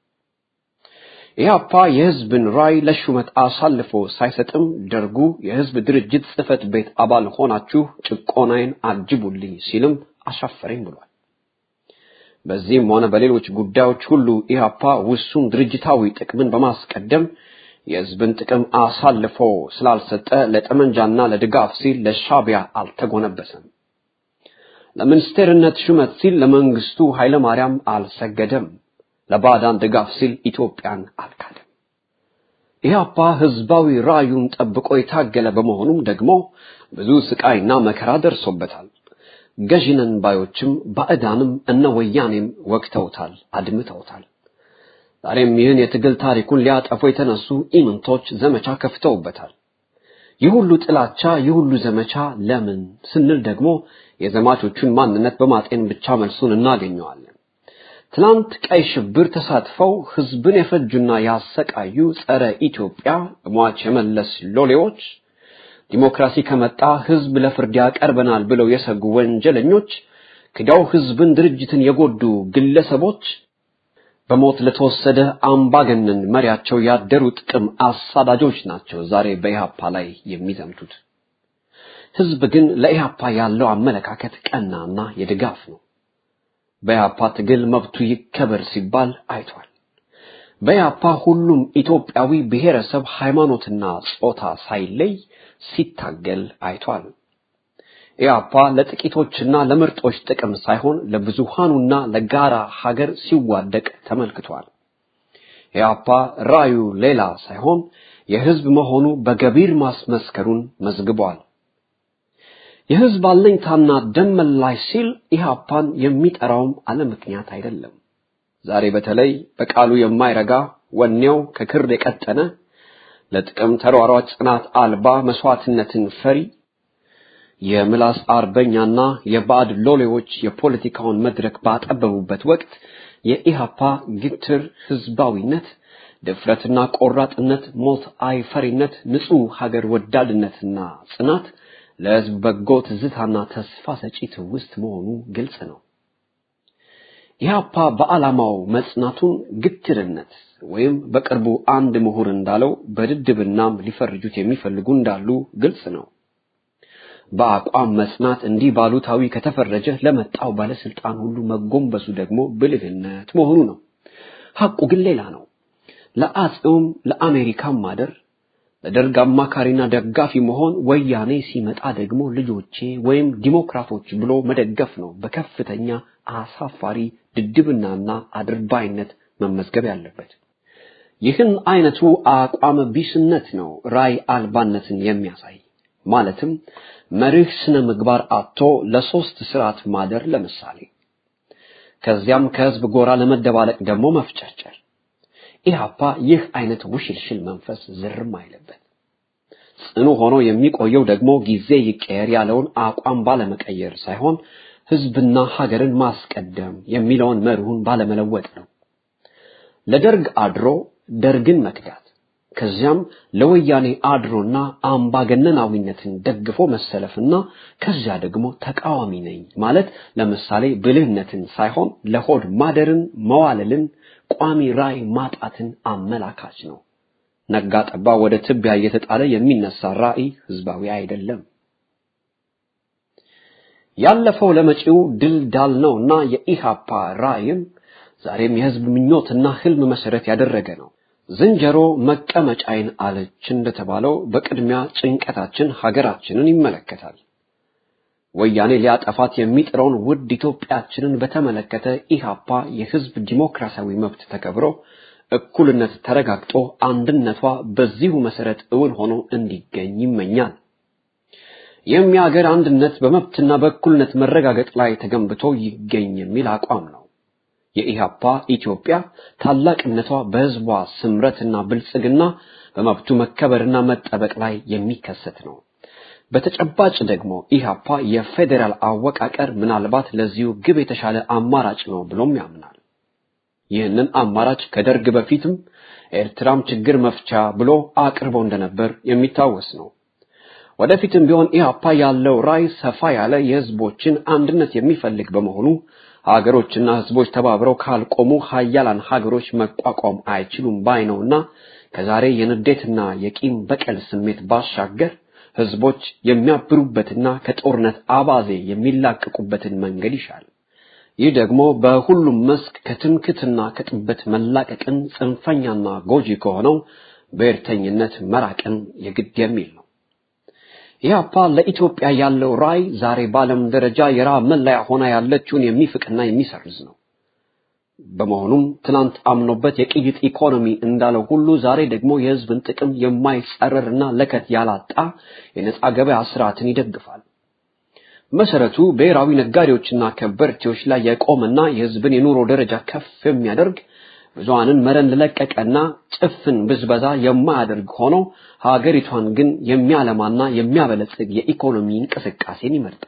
ኢህአፓ የህዝብን ራይ ለሹመት አሳልፎ ሳይሰጥም ደርጉ የህዝብ ድርጅት ጽህፈት ቤት አባል ሆናችሁ ጭቆናዬን አጅቡልኝ ሲልም አሻፈረኝ ብሏል። በዚህም ሆነ በሌሎች ጉዳዮች ሁሉ ኢህአፓ ውሱን ድርጅታዊ ጥቅምን በማስቀደም የህዝብን ጥቅም አሳልፎ ስላልሰጠ ለጠመንጃና ለድጋፍ ሲል ለሻቢያ አልተጎነበሰም። ለሚኒስቴርነት ሹመት ሲል ለመንግስቱ ኃይለማርያም አልሰገደም። ለባዕዳን ድጋፍ ሲል ኢትዮጵያን አልካደም። ኢህአፓ ህዝባዊ ራዩን ጠብቆ የታገለ በመሆኑም ደግሞ ብዙ ስቃይና መከራ ደርሶበታል። ገዢነን ባዮችም ባዕዳንም እነ ወያኔም ወግተውታል፣ አድምተውታል። ዛሬም ይህን የትግል ታሪኩን ሊያጠፉ የተነሱ ኢምንቶች ዘመቻ ከፍተውበታል። ይህ ሁሉ ጥላቻ፣ ይህ ሁሉ ዘመቻ ለምን ስንል ደግሞ የዘማቾቹን ማንነት በማጤን ብቻ መልሱን እናገኘዋለን። ትናንት ቀይ ሽብር ተሳትፈው ህዝብን የፈጁና ያሰቃዩ ጸረ ኢትዮጵያ ሟች የመለስ ሎሌዎች ዲሞክራሲ ከመጣ ህዝብ ለፍርድ ያቀርበናል ብለው የሰጉ ወንጀለኞች፣ ክዳው ህዝብን፣ ድርጅትን የጎዱ ግለሰቦች በሞት ለተወሰደ አምባገነን መሪያቸው ያደሩ ጥቅም አሳዳጆች ናቸው ዛሬ በኢህአፓ ላይ የሚዘምቱት። ህዝብ ግን ለኢህአፓ ያለው አመለካከት ቀናና የድጋፍ ነው። በኢህአፓ ትግል መብቱ ይከበር ሲባል አይቷል። በኢህአፓ ሁሉም ኢትዮጵያዊ ብሔረሰብ፣ ሃይማኖትና ጾታ ሳይለይ ሲታገል አይቷል። ኢህአፓ ለጥቂቶችና ለምርጦች ጥቅም ሳይሆን ለብዙሃኑና ለጋራ ሀገር ሲዋደቅ ተመልክቷል። ኢህአፓ ራዩ ሌላ ሳይሆን የህዝብ መሆኑ በገቢር ማስመስከሩን መዝግቧል። የህዝብ አለኝታና ደም መላሽ ሲል ኢህአፓን የሚጠራውም አለ ምክንያት አይደለም። ዛሬ በተለይ በቃሉ የማይረጋ ወኔው ከክር የቀጠነ ለጥቅም ተሯሯጭ ጽናት አልባ መስዋዕትነትን ፈሪ የምላስ አርበኛና የባዕድ ሎሌዎች የፖለቲካውን መድረክ ባጠበቡበት ወቅት የኢሃፓ ግትር ህዝባዊነት፣ ድፍረትና ቆራጥነት፣ ሞት አይፈሪነት፣ ንጹህ ሀገር ወዳድነትና ጽናት ለህዝብ በጎ ትዝታና ተስፋ ሰጪ ትውስት መሆኑ ግልጽ ነው። ኢህአፓ በዓላማው መጽናቱን ግትርነት ወይም በቅርቡ አንድ ምሁር እንዳለው በድድብናም ሊፈርጁት የሚፈልጉ እንዳሉ ግልጽ ነው። በአቋም መጽናት እንዲህ ባሉታዊ ከተፈረጀ ለመጣው ባለስልጣን ሁሉ መጎንበሱ ደግሞ ብልህነት መሆኑ ነው። ሐቁ ግን ሌላ ነው። ለአጼውም ለአሜሪካም ማደር ለደርግ አማካሪና ደጋፊ መሆን ወያኔ ሲመጣ ደግሞ ልጆቼ ወይም ዲሞክራቶች ብሎ መደገፍ ነው በከፍተኛ አሳፋሪ ድድብናና አድርባይነት መመዝገብ ያለበት። ይህን አይነቱ አቋም ቢስነት ነው ራይ አልባነትን የሚያሳይ ማለትም መርህ ስነ ምግባር አጥቶ ለሶስት ስርዓት ማደር ለምሳሌ ከዚያም ከህዝብ ጎራ ለመደባለቅ ደግሞ መፍጨርጨር ኢህአፓ ይህ አይነት ውሽልሽል መንፈስ ዝርም አይለበት ጽኑ ሆኖ የሚቆየው ደግሞ ጊዜ ይቀየር ያለውን አቋም ባለመቀየር ሳይሆን ህዝብና ሀገርን ማስቀደም የሚለውን መርሁን ባለመለወጥ ነው ለደርግ አድሮ ደርግን መክዳት ከዚያም ለወያኔ አድሮና አምባገነናዊነትን ደግፎ መሰለፍና ከዚያ ደግሞ ተቃዋሚ ነኝ ማለት ለምሳሌ ብልህነትን ሳይሆን ለሆድ ማደርን መዋለልን ቋሚ ራይ ማጣትን አመላካች ነው። ነጋ ጠባ ወደ ትቢያ እየተጣለ የሚነሳ ራዕይ ህዝባዊ አይደለም። ያለፈው ለመጪው ድል ዳል ነውና የኢሃፓ ራዕይም ዛሬም የህዝብ ምኞትና ህልም መሰረት ያደረገ ነው። ዝንጀሮ መቀመጫይን አለች እንደተባለው በቅድሚያ ጭንቀታችን ሀገራችንን ይመለከታል። ወያኔ ሊያጠፋት የሚጥረውን ውድ ኢትዮጵያችንን በተመለከተ ኢሃፓ የህዝብ ዲሞክራሲያዊ መብት ተከብሮ እኩልነት ተረጋግጦ አንድነቷ በዚሁ መሰረት እውን ሆኖ እንዲገኝ ይመኛል። ይህም የሀገር አንድነት በመብትና በእኩልነት መረጋገጥ ላይ ተገንብቶ ይገኝ የሚል አቋም ነው። የኢሃፓ ኢትዮጵያ ታላቅነቷ በህዝቧ ስምረትና ብልጽግና በመብቱ መከበርና መጠበቅ ላይ የሚከሰት ነው። በተጨባጭ ደግሞ ኢሃፓ የፌዴራል አወቃቀር ምናልባት ለዚሁ ግብ የተሻለ አማራጭ ነው ብሎም ያምናል። ይህንን አማራጭ ከደርግ በፊትም ኤርትራም ችግር መፍቻ ብሎ አቅርቦ እንደነበር የሚታወስ ነው። ወደፊትም ቢሆን ኢሃፓ ያለው ራዕይ ሰፋ ያለ የህዝቦችን አንድነት የሚፈልግ በመሆኑ ሀገሮችና ህዝቦች ተባብረው ካልቆሙ ሀያላን ሀገሮች መቋቋም አይችሉም ባይ ነውና ከዛሬ የንዴትና የቂም በቀል ስሜት ባሻገር ህዝቦች የሚያብሩበትና ከጦርነት አባዜ የሚላቀቁበትን መንገድ ይሻል። ይህ ደግሞ በሁሉም መስክ ከትምክትና ከጥበት መላቀቅን ጽንፈኛና ጎጂ ከሆነው ብሔርተኝነት መራቅን የግድ የሚል ነው። ኢህአፓ ለኢትዮጵያ ያለው ራዕይ ዛሬ በዓለም ደረጃ የረሃብ መለያ ሆና ያለችውን የሚፍቅና የሚሰርዝ ነው። በመሆኑም ትናንት አምኖበት የቅይጥ ኢኮኖሚ እንዳለው ሁሉ ዛሬ ደግሞ የህዝብን ጥቅም የማይጸረርና ለከት ያላጣ የነጻ ገበያ ስርዓትን ይደግፋል። መሰረቱ ብሔራዊ ነጋዴዎችና ከበርቴዎች ላይ የቆመና የህዝብን የኑሮ ደረጃ ከፍ የሚያደርግ ብዙሃንን መረን ለቀቀና ጭፍን ብዝበዛ የማያደርግ ሆኖ ሀገሪቷን ግን የሚያለማና የሚያበለጽግ የኢኮኖሚ እንቅስቃሴን ይመርጣል።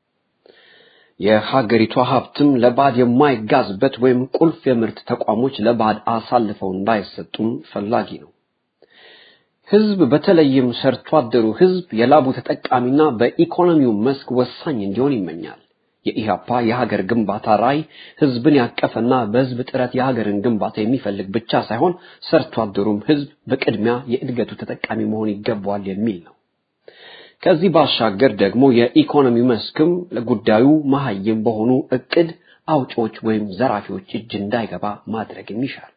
የሀገሪቷ ሀብትም ለባዕድ የማይጋዝበት ወይም ቁልፍ የምርት ተቋሞች ለባዕድ አሳልፈው እንዳይሰጡም ፈላጊ ነው። ህዝብ በተለይም ሰርቶ አደሩ ህዝብ የላቡ ተጠቃሚና በኢኮኖሚው መስክ ወሳኝ እንዲሆን ይመኛል። የኢህአፓ የሀገር ግንባታ ራዕይ ህዝብን ያቀፈና በህዝብ ጥረት የሀገርን ግንባታ የሚፈልግ ብቻ ሳይሆን ሰርቶ አደሩም ህዝብ በቅድሚያ የእድገቱ ተጠቃሚ መሆን ይገባዋል የሚል ነው። ከዚህ ባሻገር ደግሞ የኢኮኖሚ መስክም ለጉዳዩ መሀይም በሆኑ እቅድ አውጪዎች ወይም ዘራፊዎች እጅ እንዳይገባ ማድረግም ይሻል።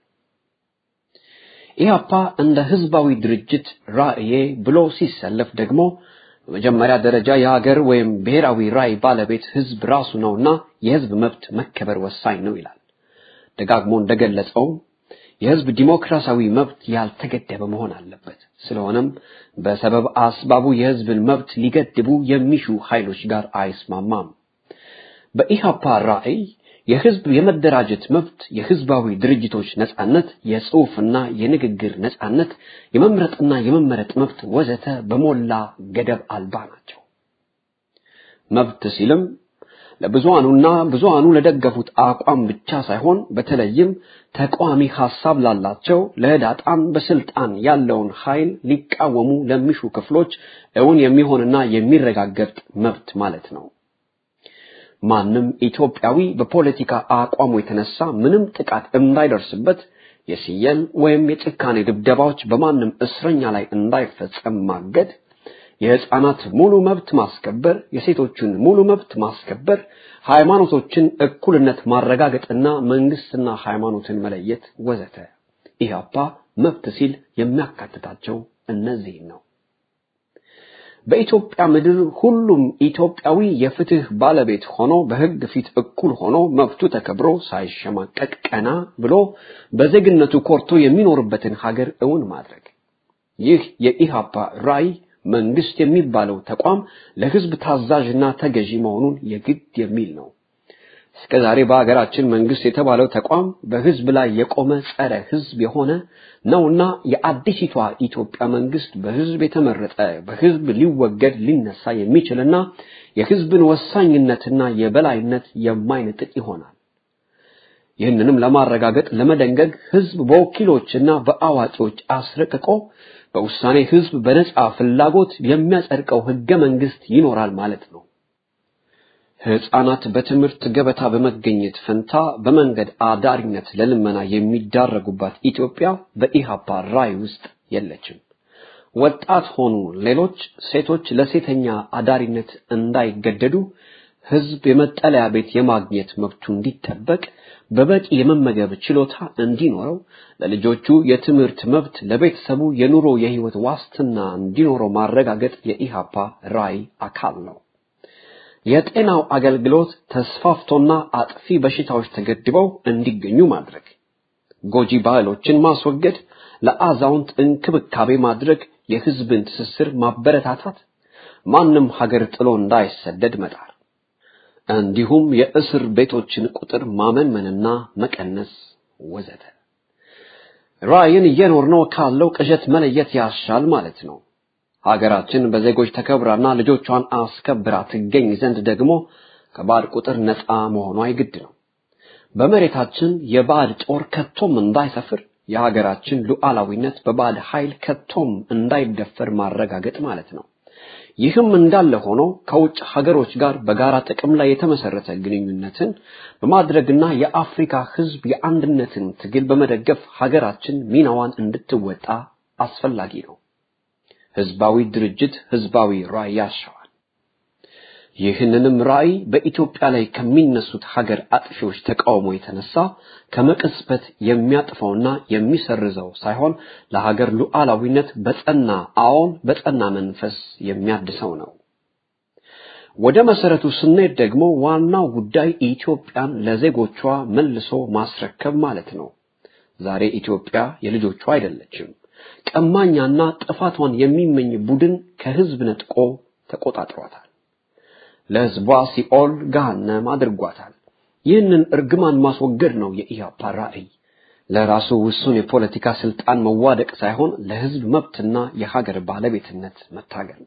ኢህአፓ እንደ ህዝባዊ ድርጅት ራዕዬ ብሎ ሲሰለፍ ደግሞ በመጀመሪያ ደረጃ የሀገር ወይም ብሔራዊ ራዕይ ባለቤት ህዝብ ራሱ ነውና የህዝብ መብት መከበር ወሳኝ ነው ይላል። ደጋግሞ እንደገለጸው የህዝብ ዲሞክራሲያዊ መብት ያልተገደበ መሆን አለበት። ስለሆነም በሰበብ አስባቡ የህዝብን መብት ሊገድቡ የሚሹ ኃይሎች ጋር አይስማማም። በኢህአፓ ራዕይ የህዝብ የመደራጀት መብት፣ የህዝባዊ ድርጅቶች ነጻነት፣ የጽሑፍና የንግግር ነጻነት፣ የመምረጥና የመመረጥ መብት ወዘተ በሞላ ገደብ አልባ ናቸው። መብት ሲልም ለብዙሃኑና ብዙሃኑ ለደገፉት አቋም ብቻ ሳይሆን በተለይም ተቃዋሚ ሐሳብ ላላቸው ለህዳጣን በስልጣን ያለውን ኃይል ሊቃወሙ ለሚሹ ክፍሎች እውን የሚሆንና የሚረጋገጥ መብት ማለት ነው። ማንም ኢትዮጵያዊ በፖለቲካ አቋሙ የተነሳ ምንም ጥቃት እንዳይደርስበት የሲየል ወይም የጭካኔ ድብደባዎች በማንም እስረኛ ላይ እንዳይፈጸም ማገድ፣ የህፃናት ሙሉ መብት ማስከበር፣ የሴቶችን ሙሉ መብት ማስከበር፣ ሃይማኖቶችን እኩልነት ማረጋገጥና መንግስትና ሃይማኖትን መለየት ወዘተ። ኢህአፓ መብት ሲል የሚያካትታቸው እነዚህን ነው። በኢትዮጵያ ምድር ሁሉም ኢትዮጵያዊ የፍትህ ባለቤት ሆኖ በህግ ፊት እኩል ሆኖ መብቱ ተከብሮ ሳይሸማቀቅ ቀና ብሎ በዜግነቱ ኮርቶ የሚኖርበትን ሀገር እውን ማድረግ። ይህ የኢሃፓ ራዕይ መንግስት የሚባለው ተቋም ለህዝብ ታዛዥና ተገዢ መሆኑን የግድ የሚል ነው። እስከ ዛሬ በሀገራችን መንግስት የተባለው ተቋም በህዝብ ላይ የቆመ ጸረ ህዝብ የሆነ ነውና የአዲሲቷ ኢትዮጵያ መንግስት በህዝብ የተመረጠ በህዝብ ሊወገድ ሊነሳ የሚችልና የህዝብን ወሳኝነትና የበላይነት የማይነጥቅ ይሆናል። ይህንንም ለማረጋገጥ ለመደንገግ ህዝብ በወኪሎችና በአዋቂዎች አስረቅቆ በውሳኔ ህዝብ በነጻ ፍላጎት የሚያጸድቀው ህገ መንግስት ይኖራል ማለት ነው። ህፃናት በትምህርት ገበታ በመገኘት ፈንታ በመንገድ አዳሪነት ለልመና የሚዳረጉባት ኢትዮጵያ በኢሃፓ ራዕይ ውስጥ የለችም። ወጣት ሆኑ ሌሎች ሴቶች ለሴተኛ አዳሪነት እንዳይገደዱ ህዝብ የመጠለያ ቤት የማግኘት መብቱ እንዲጠበቅ በበቂ የመመገብ ችሎታ እንዲኖረው ለልጆቹ የትምህርት መብት ለቤተሰቡ የኑሮ የህይወት ዋስትና እንዲኖረው ማረጋገጥ የኢሃፓ ራዕይ አካል ነው። የጤናው አገልግሎት ተስፋፍቶና አጥፊ በሽታዎች ተገድበው እንዲገኙ ማድረግ፣ ጎጂ ባህሎችን ማስወገድ፣ ለአዛውንት እንክብካቤ ማድረግ፣ የህዝብን ትስስር ማበረታታት፣ ማንም ሀገር ጥሎ እንዳይሰደድ መጣር፣ እንዲሁም የእስር ቤቶችን ቁጥር ማመንመንና መቀነስ ወዘተ። ራዕይን እየኖርነው ካለው ቅዠት መለየት ያሻል ማለት ነው። ሀገራችን በዜጎች ተከብራና ልጆቿን አስከብራ ትገኝ ዘንድ ደግሞ ከባዕድ ቁጥር ነፃ መሆኗ የግድ ነው። በመሬታችን የባዕድ ጦር ከቶም እንዳይሰፍር የሀገራችን ሉዓላዊነት በባዕድ ኃይል ከቶም እንዳይደፈር ማረጋገጥ ማለት ነው። ይህም እንዳለ ሆኖ ከውጭ ሀገሮች ጋር በጋራ ጥቅም ላይ የተመሰረተ ግንኙነትን በማድረግና የአፍሪካ ሕዝብ የአንድነትን ትግል በመደገፍ ሀገራችን ሚናዋን እንድትወጣ አስፈላጊ ነው። ህዝባዊ ድርጅት ህዝባዊ ራዕይ ያሻዋል። ይህንንም ራዕይ በኢትዮጵያ ላይ ከሚነሱት ሀገር አጥፊዎች ተቃውሞ የተነሳ ከመቅጽበት የሚያጥፈውና የሚሰርዘው ሳይሆን ለሀገር ሉዓላዊነት በጸና አዎን በጸና መንፈስ የሚያድሰው ነው። ወደ መሰረቱ ስንሄድ ደግሞ ዋናው ጉዳይ ኢትዮጵያን ለዜጎቿ መልሶ ማስረከብ ማለት ነው። ዛሬ ኢትዮጵያ የልጆቿ አይደለችም። ቀማኛና ጥፋቷን የሚመኝ ቡድን ከህዝብ ነጥቆ ተቆጣጥሯታል። ለህዝቧ ሲኦል ገሃነም አድርጓታል። ይህንን እርግማን ማስወገድ ነው የኢህአፓ ራዕይ። ለራሱ ውሱን የፖለቲካ ስልጣን መዋደቅ ሳይሆን ለህዝብ መብትና የሀገር ባለቤትነት መታገል።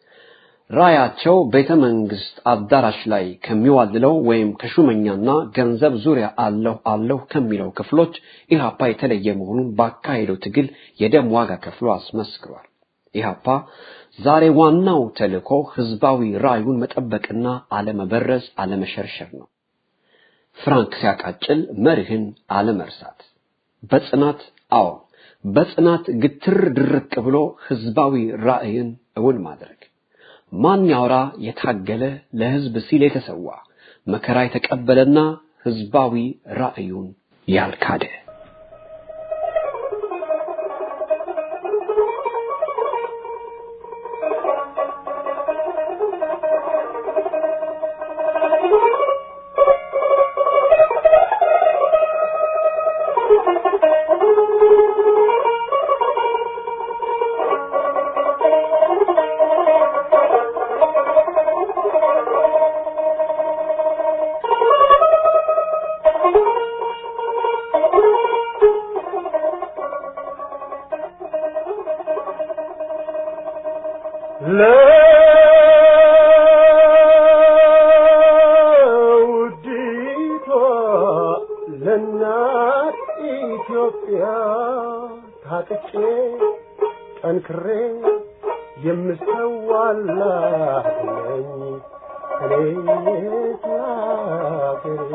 ራያቸው ቤተ መንግስት አዳራሽ ላይ ከሚዋልለው ወይም ከሹመኛና ገንዘብ ዙሪያ አለሁ አለሁ ከሚለው ክፍሎች ኢህአፓ የተለየ መሆኑን ባካሄደው ትግል የደም ዋጋ ከፍሎ አስመስክሯል። ኢህአፓ ዛሬ ዋናው ተልእኮ ህዝባዊ ራዕዩን መጠበቅና አለመበረዝ፣ አለመሸርሸር ነው። ፍራንክ ሲያቃጭል መርህን አለመርሳት፣ በጽናት አዎ በጽናት ግትር ድርቅ ብሎ ህዝባዊ ራዕይን እውን ማድረግ ማን ያውራ የታገለ ለህዝብ ሲል የተሰዋ መከራ የተቀበለና ህዝባዊ ራዕዩን ያልካደ ለውዲቷ ለእናት ኢትዮጵያ ታጥቄ ጠንክሬ የምሰዋላት ነኝ እኔ ሀገሬ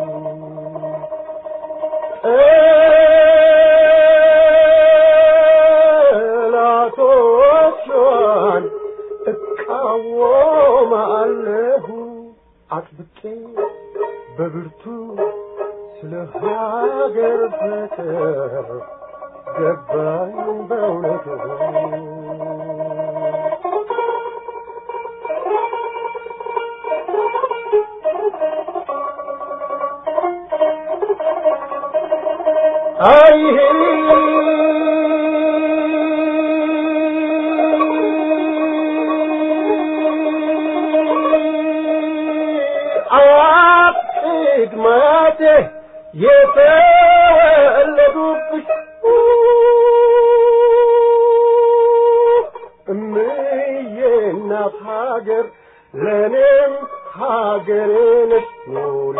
ጠላቶቿን እቃወማለሁ አጥብቄ በብርቱ ስለ ሀገር ፍቅር ገባኝ በእውነቱ አይ ቅድማቴ የተወለዱብሽ እምዬ እናት ሀገር ለእኔም ሀገሬ ነሽ ኑሪ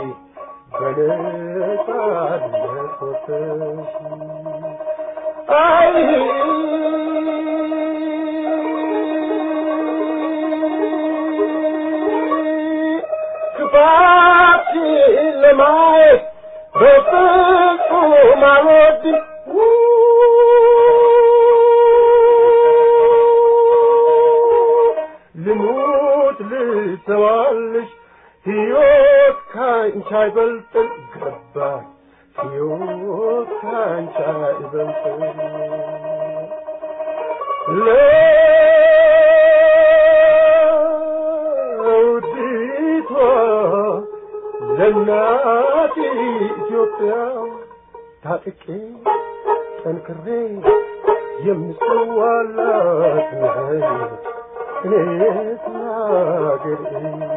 በነጻነት ወጥተሽ አይ ክፋትሽን ለማየት በፍጹም አልወድም ልሙት ልተዋልሽ ሕይወት ካንቺ አይበልጥም ገባኝ ሕይወት ካንቺ አይበልጥም ለውዲቷ ለእናት ኢትዮጵያ ታጥቄ ጠንክሬ የምሰዋላት ነኝ እኔስ ለአገሬ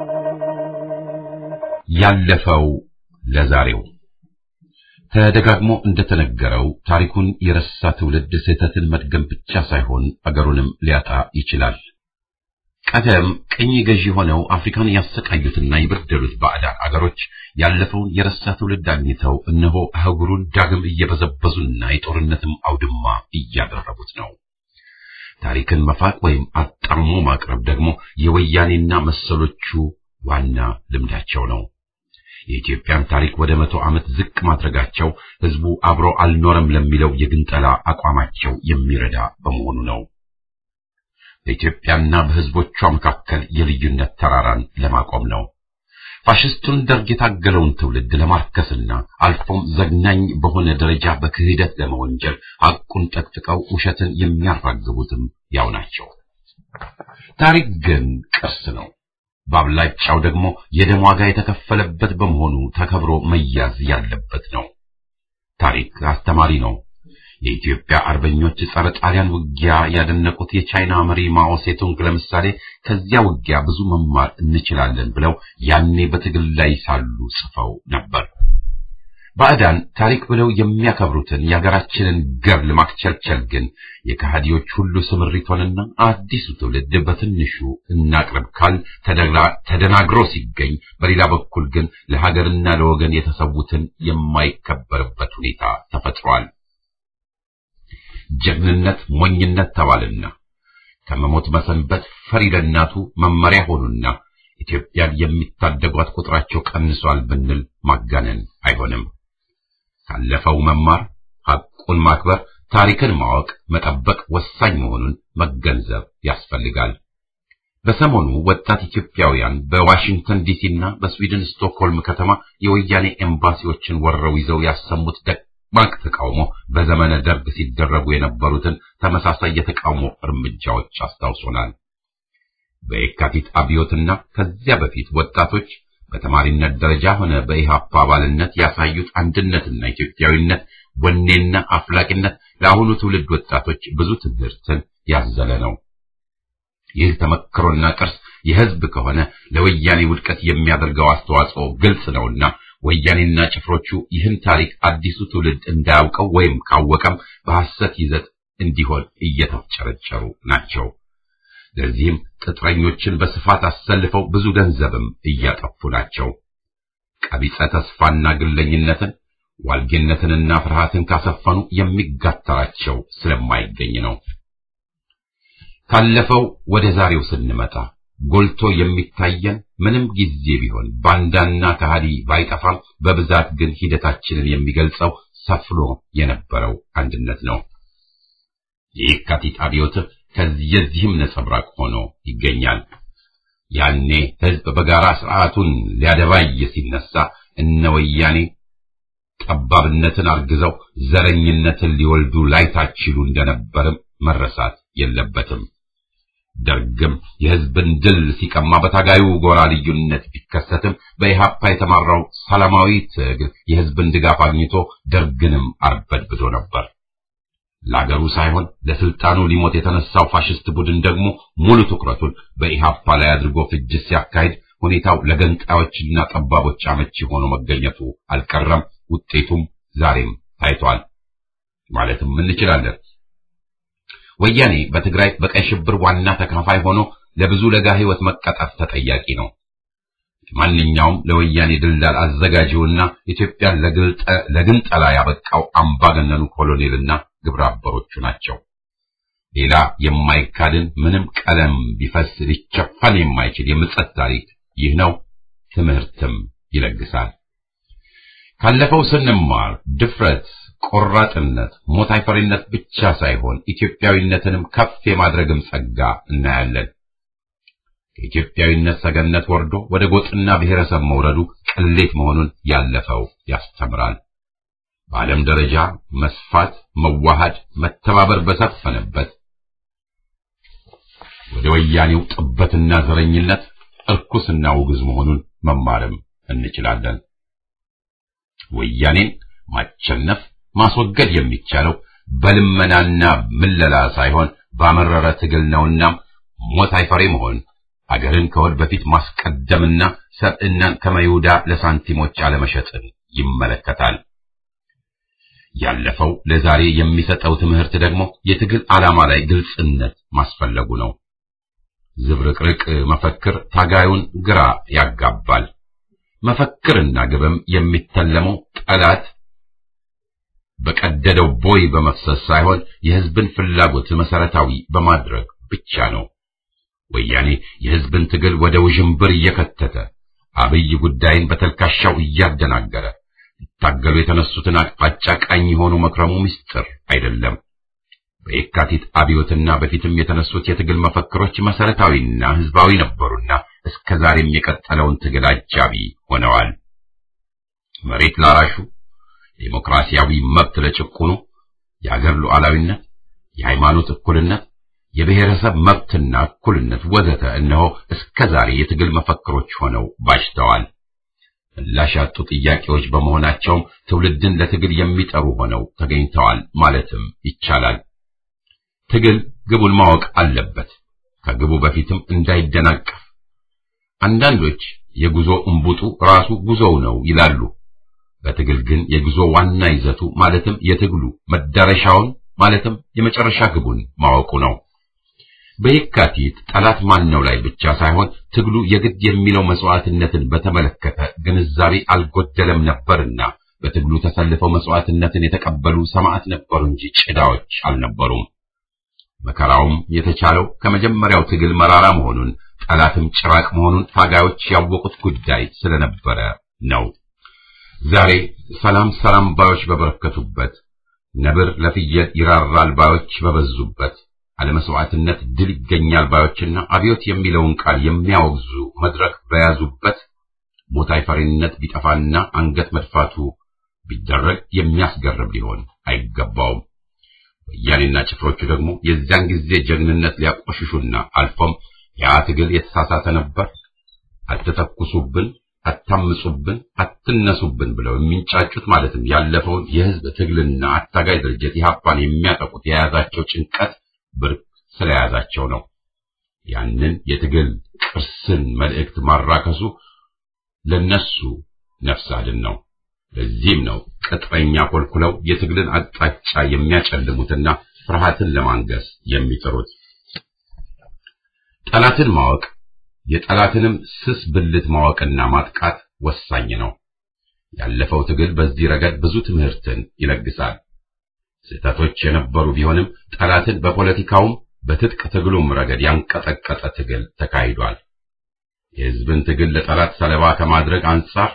ያለፈው ለዛሬው ተደጋግሞ እንደተነገረው ታሪኩን የረሳ ትውልድ ስህተትን መድገም ብቻ ሳይሆን አገሩንም ሊያጣ ይችላል። ቀደም ቅኝ ገዢ ሆነው አፍሪካን ያሰቃዩትና የበደሉት ባዕዳን አገሮች ያለፈውን የረሳ ትውልድ አግኝተው እነሆ አህጉሩን ዳግም እየበዘበዙና የጦርነትም አውድማ እያደረጉት ነው። ታሪክን መፋቅ ወይም አጣሞ ማቅረብ ደግሞ የወያኔና መሰሎቹ ዋና ልምዳቸው ነው። የኢትዮጵያን ታሪክ ወደ መቶ ዓመት ዝቅ ማድረጋቸው ህዝቡ አብሮ አልኖረም ለሚለው የግንጠላ አቋማቸው የሚረዳ በመሆኑ ነው። በኢትዮጵያና በህዝቦቿ መካከል የልዩነት ተራራን ለማቆም ነው። ፋሽስቱን ደርግ የታገለውን ትውልድ ለማርከስና አልፎም ዘግናኝ በሆነ ደረጃ በክህደት ለመወንጀል ሐቁን ጠቅጥቀው ውሸትን የሚያራግቡትም ያው ናቸው። ታሪክ ግን ቅርስ ነው። በአብላጫው ደግሞ የደም ዋጋ የተከፈለበት በመሆኑ ተከብሮ መያዝ ያለበት ነው። ታሪክ አስተማሪ ነው። የኢትዮጵያ አርበኞች ጸረ ጣሊያን ውጊያ ያደነቁት የቻይና መሪ ማኦ ሴቱንግ ለምሳሌ ከዚያ ውጊያ ብዙ መማር እንችላለን ብለው ያኔ በትግል ላይ ሳሉ ጽፈው ነበር። ባዕዳን ታሪክ ብለው የሚያከብሩትን የሀገራችንን ገብል ማክቸልቸል ግን የከሃዲዎች ሁሉ ስምሪት ሆነና አዲሱ ትውልድ በትንሹ እናቅርብ ካል ተደናግሮ ሲገኝ፣ በሌላ በኩል ግን ለሀገርና ለወገን የተሰዉትን የማይከበርበት ሁኔታ ተፈጥሯል። ጀግንነት ሞኝነት ተባልና ከመሞት መሰንበት ፈሪ ለእናቱ መመሪያ ሆኑና ኢትዮጵያን የሚታደጓት ቁጥራቸው ቀንሷል ብንል ማጋነን አይሆንም። ካለፈው መማር፣ ሐቁን ማክበር፣ ታሪክን ማወቅ፣ መጠበቅ ወሳኝ መሆኑን መገንዘብ ያስፈልጋል። በሰሞኑ ወጣት ኢትዮጵያውያን በዋሽንግተን ዲሲና በስዊድን ስቶክሆልም ከተማ የወያኔ ኤምባሲዎችን ወረው ይዘው ያሰሙት ደማቅ ተቃውሞ በዘመነ ደርግ ሲደረጉ የነበሩትን ተመሳሳይ የተቃውሞ እርምጃዎች አስታውሶናል። በየካቲት አብዮትና ከዚያ በፊት ወጣቶች በተማሪነት ደረጃ ሆነ በኢሃፓ አባልነት ያሳዩት አንድነትና ኢትዮጵያዊነት፣ ወኔና አፍላቂነት ለአሁኑ ትውልድ ወጣቶች ብዙ ትምህርትን ያዘለ ነው። ይህ ተመክሮና ቅርስ የሕዝብ ከሆነ ለወያኔ ውድቀት የሚያደርገው አስተዋጽኦ ግልጽ ነውና ወያኔና ጭፍሮቹ ይህን ታሪክ አዲሱ ትውልድ እንዳያውቀው ወይም ካወቀም በሐሰት ይዘት እንዲሆን እየተፍጨረጨሩ ናቸው። ለዚህም ቅጥረኞችን በስፋት አሰልፈው ብዙ ገንዘብም እያጠፉ ናቸው። ቀቢጸ ተስፋና ግለኝነትን ዋልጌነትንና ፍርሃትን ካሰፈኑ የሚጋተራቸው ስለማይገኝ ነው። ካለፈው ወደ ዛሬው ስንመጣ ጎልቶ የሚታየን ምንም ጊዜ ቢሆን ባንዳና ከሃዲ ባይጠፋም በብዛት ግን ሂደታችንን የሚገልጸው ሰፍኖ የነበረው አንድነት ነው። የየካቲት አብዮት ከዚህም ነጸብራቅ ሆኖ ይገኛል። ያኔ ሕዝብ በጋራ ስርዓቱን ሊያደባይ ሲነሳ እነ ወያኔ ጠባብነትን አርግዘው ዘረኝነትን ሊወልዱ ላይታችሉ እንደነበርም መረሳት የለበትም። ደርግም የሕዝብን ድል ሲቀማ በታጋዩ ጎራ ልዩነት ቢከሰትም በኢሃፓ የተማራው ሰላማዊ ትግል የሕዝብን ድጋፍ አግኝቶ ደርግንም አርበድብዶ ነበር። ለአገሩ ሳይሆን ለስልጣኑ ሊሞት የተነሳው ፋሽስት ቡድን ደግሞ ሙሉ ትኩረቱን በኢሃፓ ላይ አድርጎ ፍጅት ሲያካሂድ ሁኔታው ለገንጣዮችና ጠባቦች አመቺ ሆኖ መገኘቱ አልቀረም። ውጤቱም ዛሬም ታይቷል ማለትም እንችላለን። ወያኔ በትግራይ በቀይ ሽብር ዋና ተካፋይ ሆኖ ለብዙ ለጋ ሕይወት መቀጠፍ ተጠያቂ ነው። ማንኛውም ለወያኔ ድልዳል አዘጋጂውና ኢትዮጵያን ለግንጠላ ያበቃው አምባገነኑ ኮሎኔልና ግብረ አበሮቹ ናቸው። ሌላ የማይካድን ምንም ቀለም ቢፈስ ሊቸፈን የማይችል የምጸት ታሪክ ይህ ነው። ትምህርትም ይለግሳል። ካለፈው ስንማር ድፍረት፣ ቆራጥነት፣ ሞት አይፈሪነት ብቻ ሳይሆን ኢትዮጵያዊነትንም ከፍ የማድረግም ጸጋ እናያለን። ከኢትዮጵያዊነት ሰገነት ወርዶ ወደ ጎጥና ብሔረሰብ መውረዱ ቅሌት መሆኑን ያለፈው ያስተምራል። በዓለም ደረጃ መስፋት፣ መዋሃድ፣ መተባበር በሰፈነበት ወደ ወያኔው ጥበትና ዘረኝነት እርኩስና ውግዝ መሆኑን መማርም እንችላለን። ወያኔን ማቸነፍ ማስወገድ የሚቻለው በልመናና ምለላ ሳይሆን ባመረረ ትግል ነውና ሞት አይፈሬ መሆን አገርን ከወድ በፊት ማስቀደምና ሰብዕናን ከመይሁዳ ለሳንቲሞች አለመሸጥን ይመለከታል። ያለፈው ለዛሬ የሚሰጠው ትምህርት ደግሞ የትግል ዓላማ ላይ ግልጽነት ማስፈለጉ ነው። ዝብርቅርቅ መፈክር ታጋዩን ግራ ያጋባል። መፈክርና ግብም የሚተለመው ጠላት በቀደደው ቦይ በመፍሰስ ሳይሆን የሕዝብን ፍላጎት መሰረታዊ በማድረግ ብቻ ነው። ወያኔ የሕዝብን ትግል ወደ ውዥንብር እየከተተ አብይ ጉዳይን በተልካሻው እያደናገረ ሊታገሉ የተነሱትን አቅጣጫ ቃኝ የሆኑ መክረሙ ምስጢር አይደለም። በየካቲት አብዮትና በፊትም የተነሱት የትግል መፈክሮች መሰረታዊና ሕዝባዊ ነበሩና እስከ ዛሬም የቀጠለውን ትግል አጃቢ ሆነዋል። መሬት ላራሹ፣ ዴሞክራሲያዊ መብት ለጭቁኑ፣ የአገር ሉዓላዊነት፣ የሃይማኖት እኩልነት፣ የብሔረሰብ መብትና እኩልነት ወዘተ እነሆ እስከ ዛሬ የትግል መፈክሮች ሆነው ባጅተዋል። ምላሽ ያጡ ጥያቄዎች በመሆናቸውም ትውልድን ለትግል የሚጠሩ ሆነው ተገኝተዋል ማለትም ይቻላል። ትግል ግቡን ማወቅ አለበት፣ ከግቡ በፊትም እንዳይደናቀፍ። አንዳንዶች የጉዞ እምቡጡ ራሱ ጉዞው ነው ይላሉ። በትግል ግን የጉዞ ዋና ይዘቱ ማለትም የትግሉ መዳረሻውን ማለትም የመጨረሻ ግቡን ማወቁ ነው። በየካቲት ጠላት ማን ነው ላይ ብቻ ሳይሆን ትግሉ የግድ የሚለው መስዋዕትነትን በተመለከተ ግንዛቤ አልጎደለም ነበርና በትግሉ ተሰልፈው መስዋዕትነትን የተቀበሉ ሰማዕት ነበሩ እንጂ ጭዳዎች አልነበሩም። መከራውም የተቻለው ከመጀመሪያው ትግል መራራ መሆኑን ጠላትም ጭራቅ መሆኑን ታጋዮች ያወቁት ጉዳይ ስለነበረ ነው። ዛሬ ሰላም ሰላም ባዮች በበረከቱበት፣ ነብር ለፍየል ይራራል ባዮች በበዙበት፣ አለመስዋዕትነት ድል ይገኛል ባዮችና አብዮት የሚለውን ቃል የሚያወግዙ መድረክ በያዙበት ቦታ ፈሪነት ቢጠፋና አንገት መድፋቱ ቢደረግ የሚያስገርም ሊሆን አይገባውም። ወያኔና ጭፍሮቹ ደግሞ የዚያን ጊዜ ጀግንነት ሊያቆሽሹና አልፎም ያ ትግል የተሳሳተ ነበር፣ አትተኩሱብን፣ አታምጹብን፣ አትነሱብን ብለው የሚንጫጩት ማለትም ያለፈውን የህዝብ ትግልና አታጋይ ድርጅት ኢህአፓን የሚያጠቁት የያዛቸው ጭንቀት ብርቅ ስለያዛቸው ነው። ያንን የትግል ቅርስን መልእክት ማራከሱ ለነሱ ነፍስ አድን ነው። ለዚህም ነው ቅጥረኛ ኮልኩለው የትግልን አቅጣጫ የሚያጨልሙትና ፍርሃትን ለማንገስ የሚጥሩት። ጠላትን ማወቅ የጠላትንም ስስ ብልት ማወቅና ማጥቃት ወሳኝ ነው። ያለፈው ትግል በዚህ ረገድ ብዙ ትምህርትን ይለግሳል። ስህተቶች የነበሩ ቢሆንም ጠላትን በፖለቲካውም በትጥቅ ትግሉም ረገድ ያንቀጠቀጠ ትግል ተካሂዷል። የህዝብን ትግል ለጠላት ሰለባ ከማድረግ አንጻር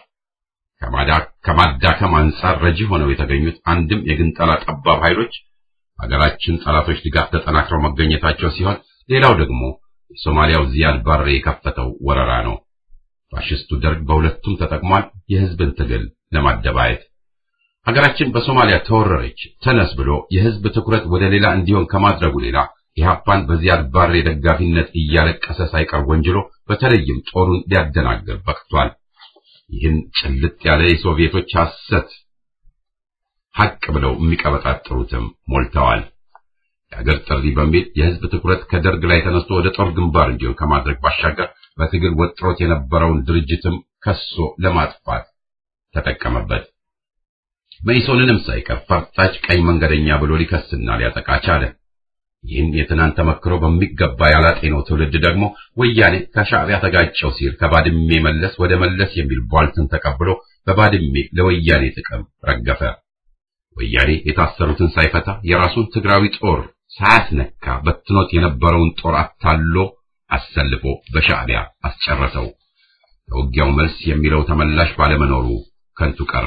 ከማዳከም አንጻር ረጂ ሆነው የተገኙት አንድም የግንጠላ ጠባብ ኃይሎች ሀገራችን ጠላቶች ድጋፍ ተጠናክረው መገኘታቸው ሲሆን ሌላው ደግሞ የሶማሊያው ዚያድ ባሬ የከፈተው ወረራ ነው። ፋሽስቱ ደርግ በሁለቱም ተጠቅሟል፣ የህዝብን ትግል ለማደባየት። ሀገራችን በሶማሊያ ተወረረች ተነስ ብሎ የህዝብ ትኩረት ወደ ሌላ እንዲሆን ከማድረጉ ሌላ ኢህአፓን በዚያድ ባሬ ደጋፊነት እያለቀሰ ሳይቀር ወንጅሎ በተለይም ጦሩን ሊያደናግር በቅቷል። ይህን ጭልጥ ያለ የሶቪየቶች ሐሰት ሐቅ ብለው የሚቀበጣጥሩትም ሞልተዋል። የአገር ጥሪ በሚል የህዝብ ትኩረት ከደርግ ላይ ተነስቶ ወደ ጦር ግንባር እንዲሆን ከማድረግ ባሻገር በትግል ወጥሮት የነበረውን ድርጅትም ከሶ ለማጥፋት ተጠቀመበት። መኢሶንንም ሳይቀር ፈርጣጭ ቀኝ መንገደኛ ብሎ ሊከስና ሊያጠቃ ቻለ። ይህን የትናንት ተመክሮ በሚገባ ያላጤነው ትውልድ ደግሞ ወያኔ ከሻዕቢያ ተጋጨው ሲል ከባድሜ መለስ ወደ መለስ የሚል ቧልትን ተቀብሎ በባድሜ ለወያኔ ጥቅም ረገፈ። ወያኔ የታሰሩትን ሳይፈታ የራሱን ትግራዊ ጦር ሳያስነካ በትኖት የነበረውን ጦር አታሎ አሰልፎ በሻዕቢያ አስጨረሰው። ለውጊያው መልስ የሚለው ተመላሽ ባለመኖሩ ከንቱ ቀረ።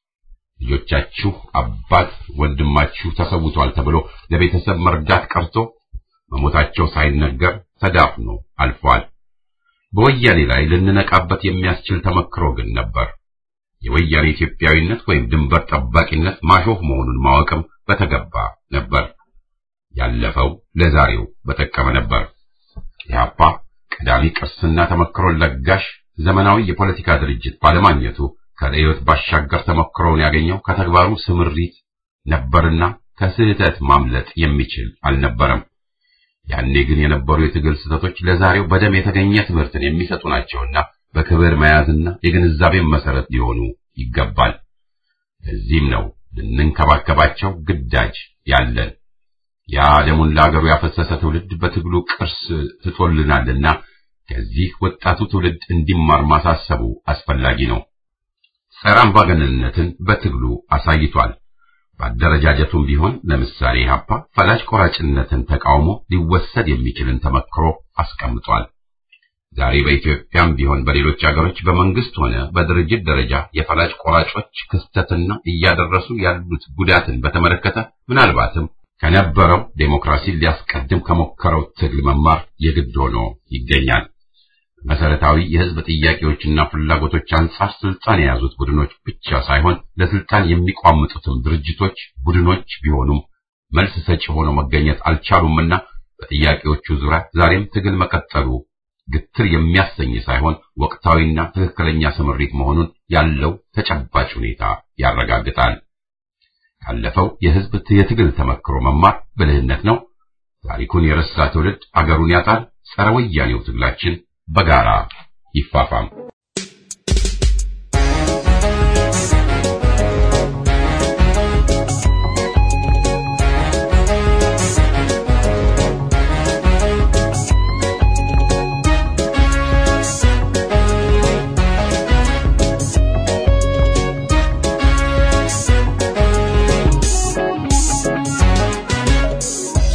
ልጆቻችሁ አባት ወንድማችሁ ተሰውቷል ተብሎ ለቤተሰብ መርዳት ቀርቶ መሞታቸው ሳይነገር ተዳፍኖ አልፏል። በወያኔ ላይ ልንነቃበት የሚያስችል ተመክሮ ግን ነበር። የወያኔ ኢትዮጵያዊነት ወይም ድንበር ጠባቂነት ማሾፍ መሆኑን ማወቅም በተገባ ነበር። ያለፈው ለዛሬው በጠቀመ ነበር። ኢህአፓ ቀዳሚ ቅርስና ተመክሮን ለጋሽ ዘመናዊ የፖለቲካ ድርጅት ባለማግኘቱ ከርዕዮት ባሻገር ተሞክሮውን ያገኘው ከተግባሩ ስምሪት ነበርና ከስህተት ማምለጥ የሚችል አልነበረም። ያኔ ግን የነበሩ የትግል ስህተቶች ለዛሬው በደም የተገኘ ትምህርትን የሚሰጡ ናቸውና በክብር መያዝና የግንዛቤን መሰረት ሊሆኑ ይገባል። ለዚህም ነው ልንንከባከባቸው ግዳጅ ያለን። ያ ደሙን ለአገሩ ያፈሰሰ ትውልድ በትግሉ ቅርስ ትቶልናልና ከዚህ ወጣቱ ትውልድ እንዲማር ማሳሰቡ አስፈላጊ ነው። ጸረ አምባገነንነትን በትግሉ አሳይቷል። በአደረጃጀቱም ቢሆን ለምሳሌ ኢህአፓ ፈላጭ ቆራጭነትን ተቃውሞ ሊወሰድ የሚችልን ተመክሮ አስቀምጧል። ዛሬ በኢትዮጵያም ቢሆን በሌሎች አገሮች በመንግስት ሆነ በድርጅት ደረጃ የፈላጭ ቆራጮች ክስተትና እያደረሱ ያሉት ጉዳትን በተመለከተ ምናልባትም ከነበረው ዴሞክራሲን ሊያስቀድም ከሞከረው ትግል መማር የግድ ሆኖ ይገኛል። መሰረታዊ የህዝብ ጥያቄዎችና ፍላጎቶች አንጻር ስልጣን የያዙት ቡድኖች ብቻ ሳይሆን ለስልጣን የሚቋምጡትም ድርጅቶች፣ ቡድኖች ቢሆኑም መልስ ሰጪ ሆነው መገኘት አልቻሉምና በጥያቄዎቹ ዙሪያ ዛሬም ትግል መቀጠሉ ግትር የሚያሰኝ ሳይሆን ወቅታዊና ትክክለኛ ስምሪት መሆኑን ያለው ተጨባጭ ሁኔታ ያረጋግጣል። ካለፈው የህዝብ የትግል ተመክሮ መማር ብልህነት ነው። ታሪኩን የረሳ ትውልድ አገሩን ያጣል። ጸረ ወያኔው ትግላችን በጋራ ይፋፋም።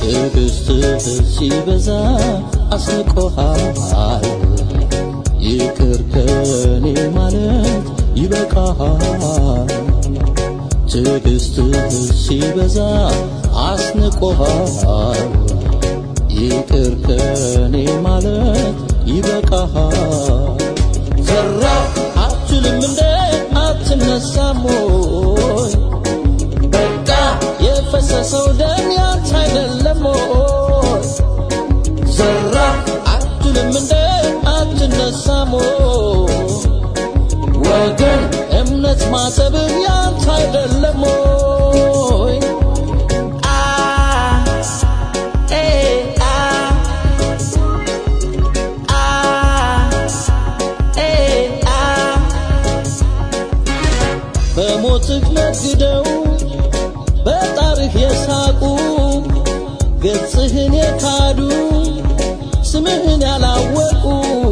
ትዕግስትህ ሲበዛ አስንቆሃል ይቅር ከኔ ማለት ይበቃሃል ትዕግስትህ ሲበዛ አስንቆሃል ይቅር ከኔ ማለት ይበቃሃል ፈራ አትልም እንደ አትነሳም ወይ በቃ የፈሰሰው ደም ያንተ አይደለም ወይ ዘራ አትልም እንደ አትነሳም ወይ ወገን እምነት ማሰብህ ያንተ አይደለም ወይ አ ኤ አ አ ኤ አ በሞትህ ነግደው በጣርህ የሳቁ ገጽህን የካዱ ስምህን ያላወቁ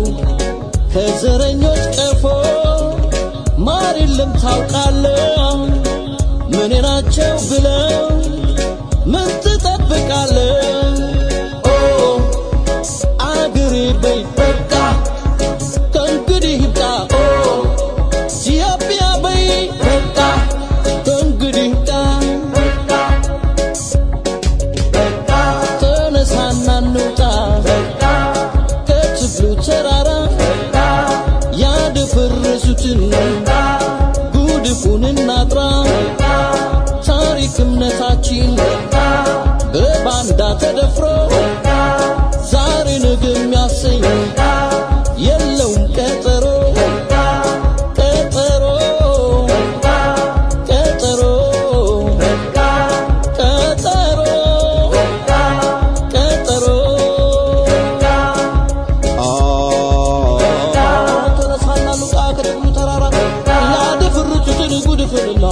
ከዘረኞች ቀፎ ማር የለም ታውቃለህ ምን ናቸው ብለው ምን ትጠብቃለህ ኦ አገሬ በይ በቃ ከእንግዲህ ይብቃ ኦ ኢትዮጵያ በይ በቃ ከእንግዲህ ይብቃ ተነሳና እንውጣ ከትግሉ ተራራ ያደፈረሱትን ጉድፉን እናጥራ ታሪክ እምነታችን በባንዳ ተደፍሮ ዛሬ ነገ የሚያሰኝ የለውም ቀጠሮ ቀጠሮ ቀጠሮ ቀጠሮ ቀጠሮ ተነሳና ሉቃ ከደብሉ ተራራ ላደፍርቱትን ጉድፍንላ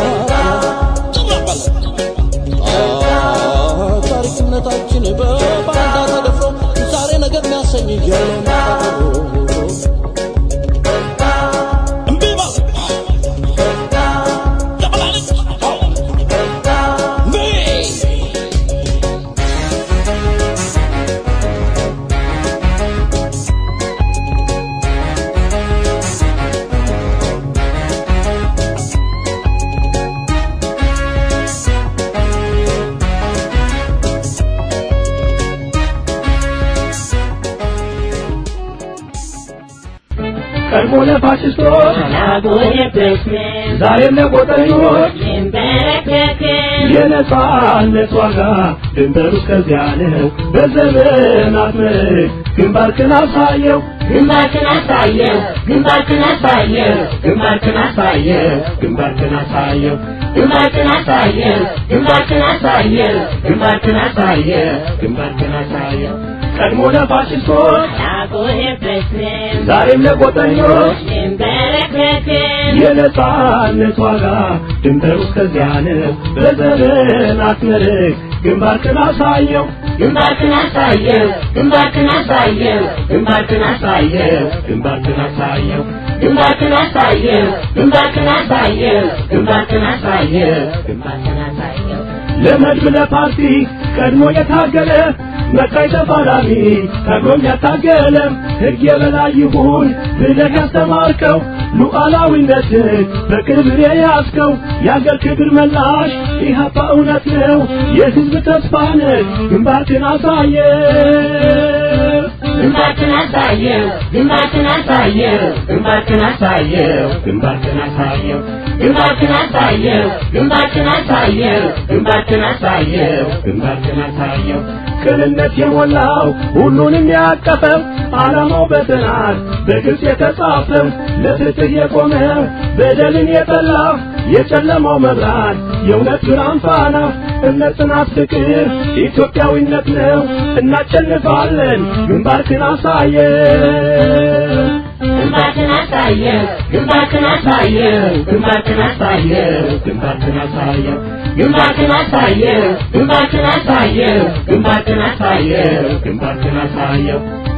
ታሪክ እምነታችን በባንዳ ተደፍሮ ዛሬ ነገር የሚያሰኝ የለውም ቀጠሮ እምቢ በል ደበላለች እምቢ ቀድሞ ለፋሽስቶች ዛሬም ለቆጠኞች የነጻነት ዋጋ ድንበሩ እስከዚያ ነው። በዘመናት መልክ ግንባርክን አሳየው ግንባርክን አሳየው ግንባርክን አሳየው ግንባርክን አሳየው ግንባርክን አሳየው ግንባርክን አሳየው ግንባርክን አሳየው ግንባርክን አሳየው ግንባርክን አሳየው ቀድሞ ለፋሽስቶች አልቆየበትም ዛሬም ለቆጠኞች ድንበረከክም የነጻነት ዋጋ ድንበሩ እስከዚያ ነው። በዘመናት መልክ ግንባርክን አሳየው ግንባርክን አሳየው ግንባርክን አሳየው ግንባርክን አሳየው ግንባርክን አሳየው ግንባርክን አሳየው ግንባርክን አሳየው ግንባርክን አሳየው ግንባርክን አሳየው ለመድብ ለፓርቲ ቀድሞ የታገለ መቃይ ተፋላሚ ታግሎም ያታገለ ሕግ የበላይ ይሁን ብለህ ያስተማርከው ሉዓላዊነትን በክብር የያዝከው የአገር ክብር መላሽ ኢህአፓ እውነት ነው የሕዝብ ተስፋ ነህ ግንባርክን አሳየ ግንባርክን አሳየው ግንባርክን አሳየው ግንባርክን አሳየው ግንባርክን አሳየው ግንባርክን አሳየው ግንባርክን አሳየው ግንባርክን አሳየው ግንባርክን አሳየው ቅንነት የሞላው ሁሉንም ያቀፈው ዓላማው በጥናት በግልጽ የተጻፈው ለፍትህ የቆመ በደልን የጠላ የጨለማው መብራት የእውነት ብርሃን ፋና እምነት፣ ጽናት፣ ፍቅር ኢትዮጵያዊነት ነው። እናሸንፋለን። ግንባርክን አሳየው ግንባርክን አሳየው ግንባርክን አሳየው ግንባርክን አሳየው ግንባርክን አሳየው ግንባርክን አሳየው ግንባርክን አሳየው ግንባርክን አሳየው ግንባርክን አሳየው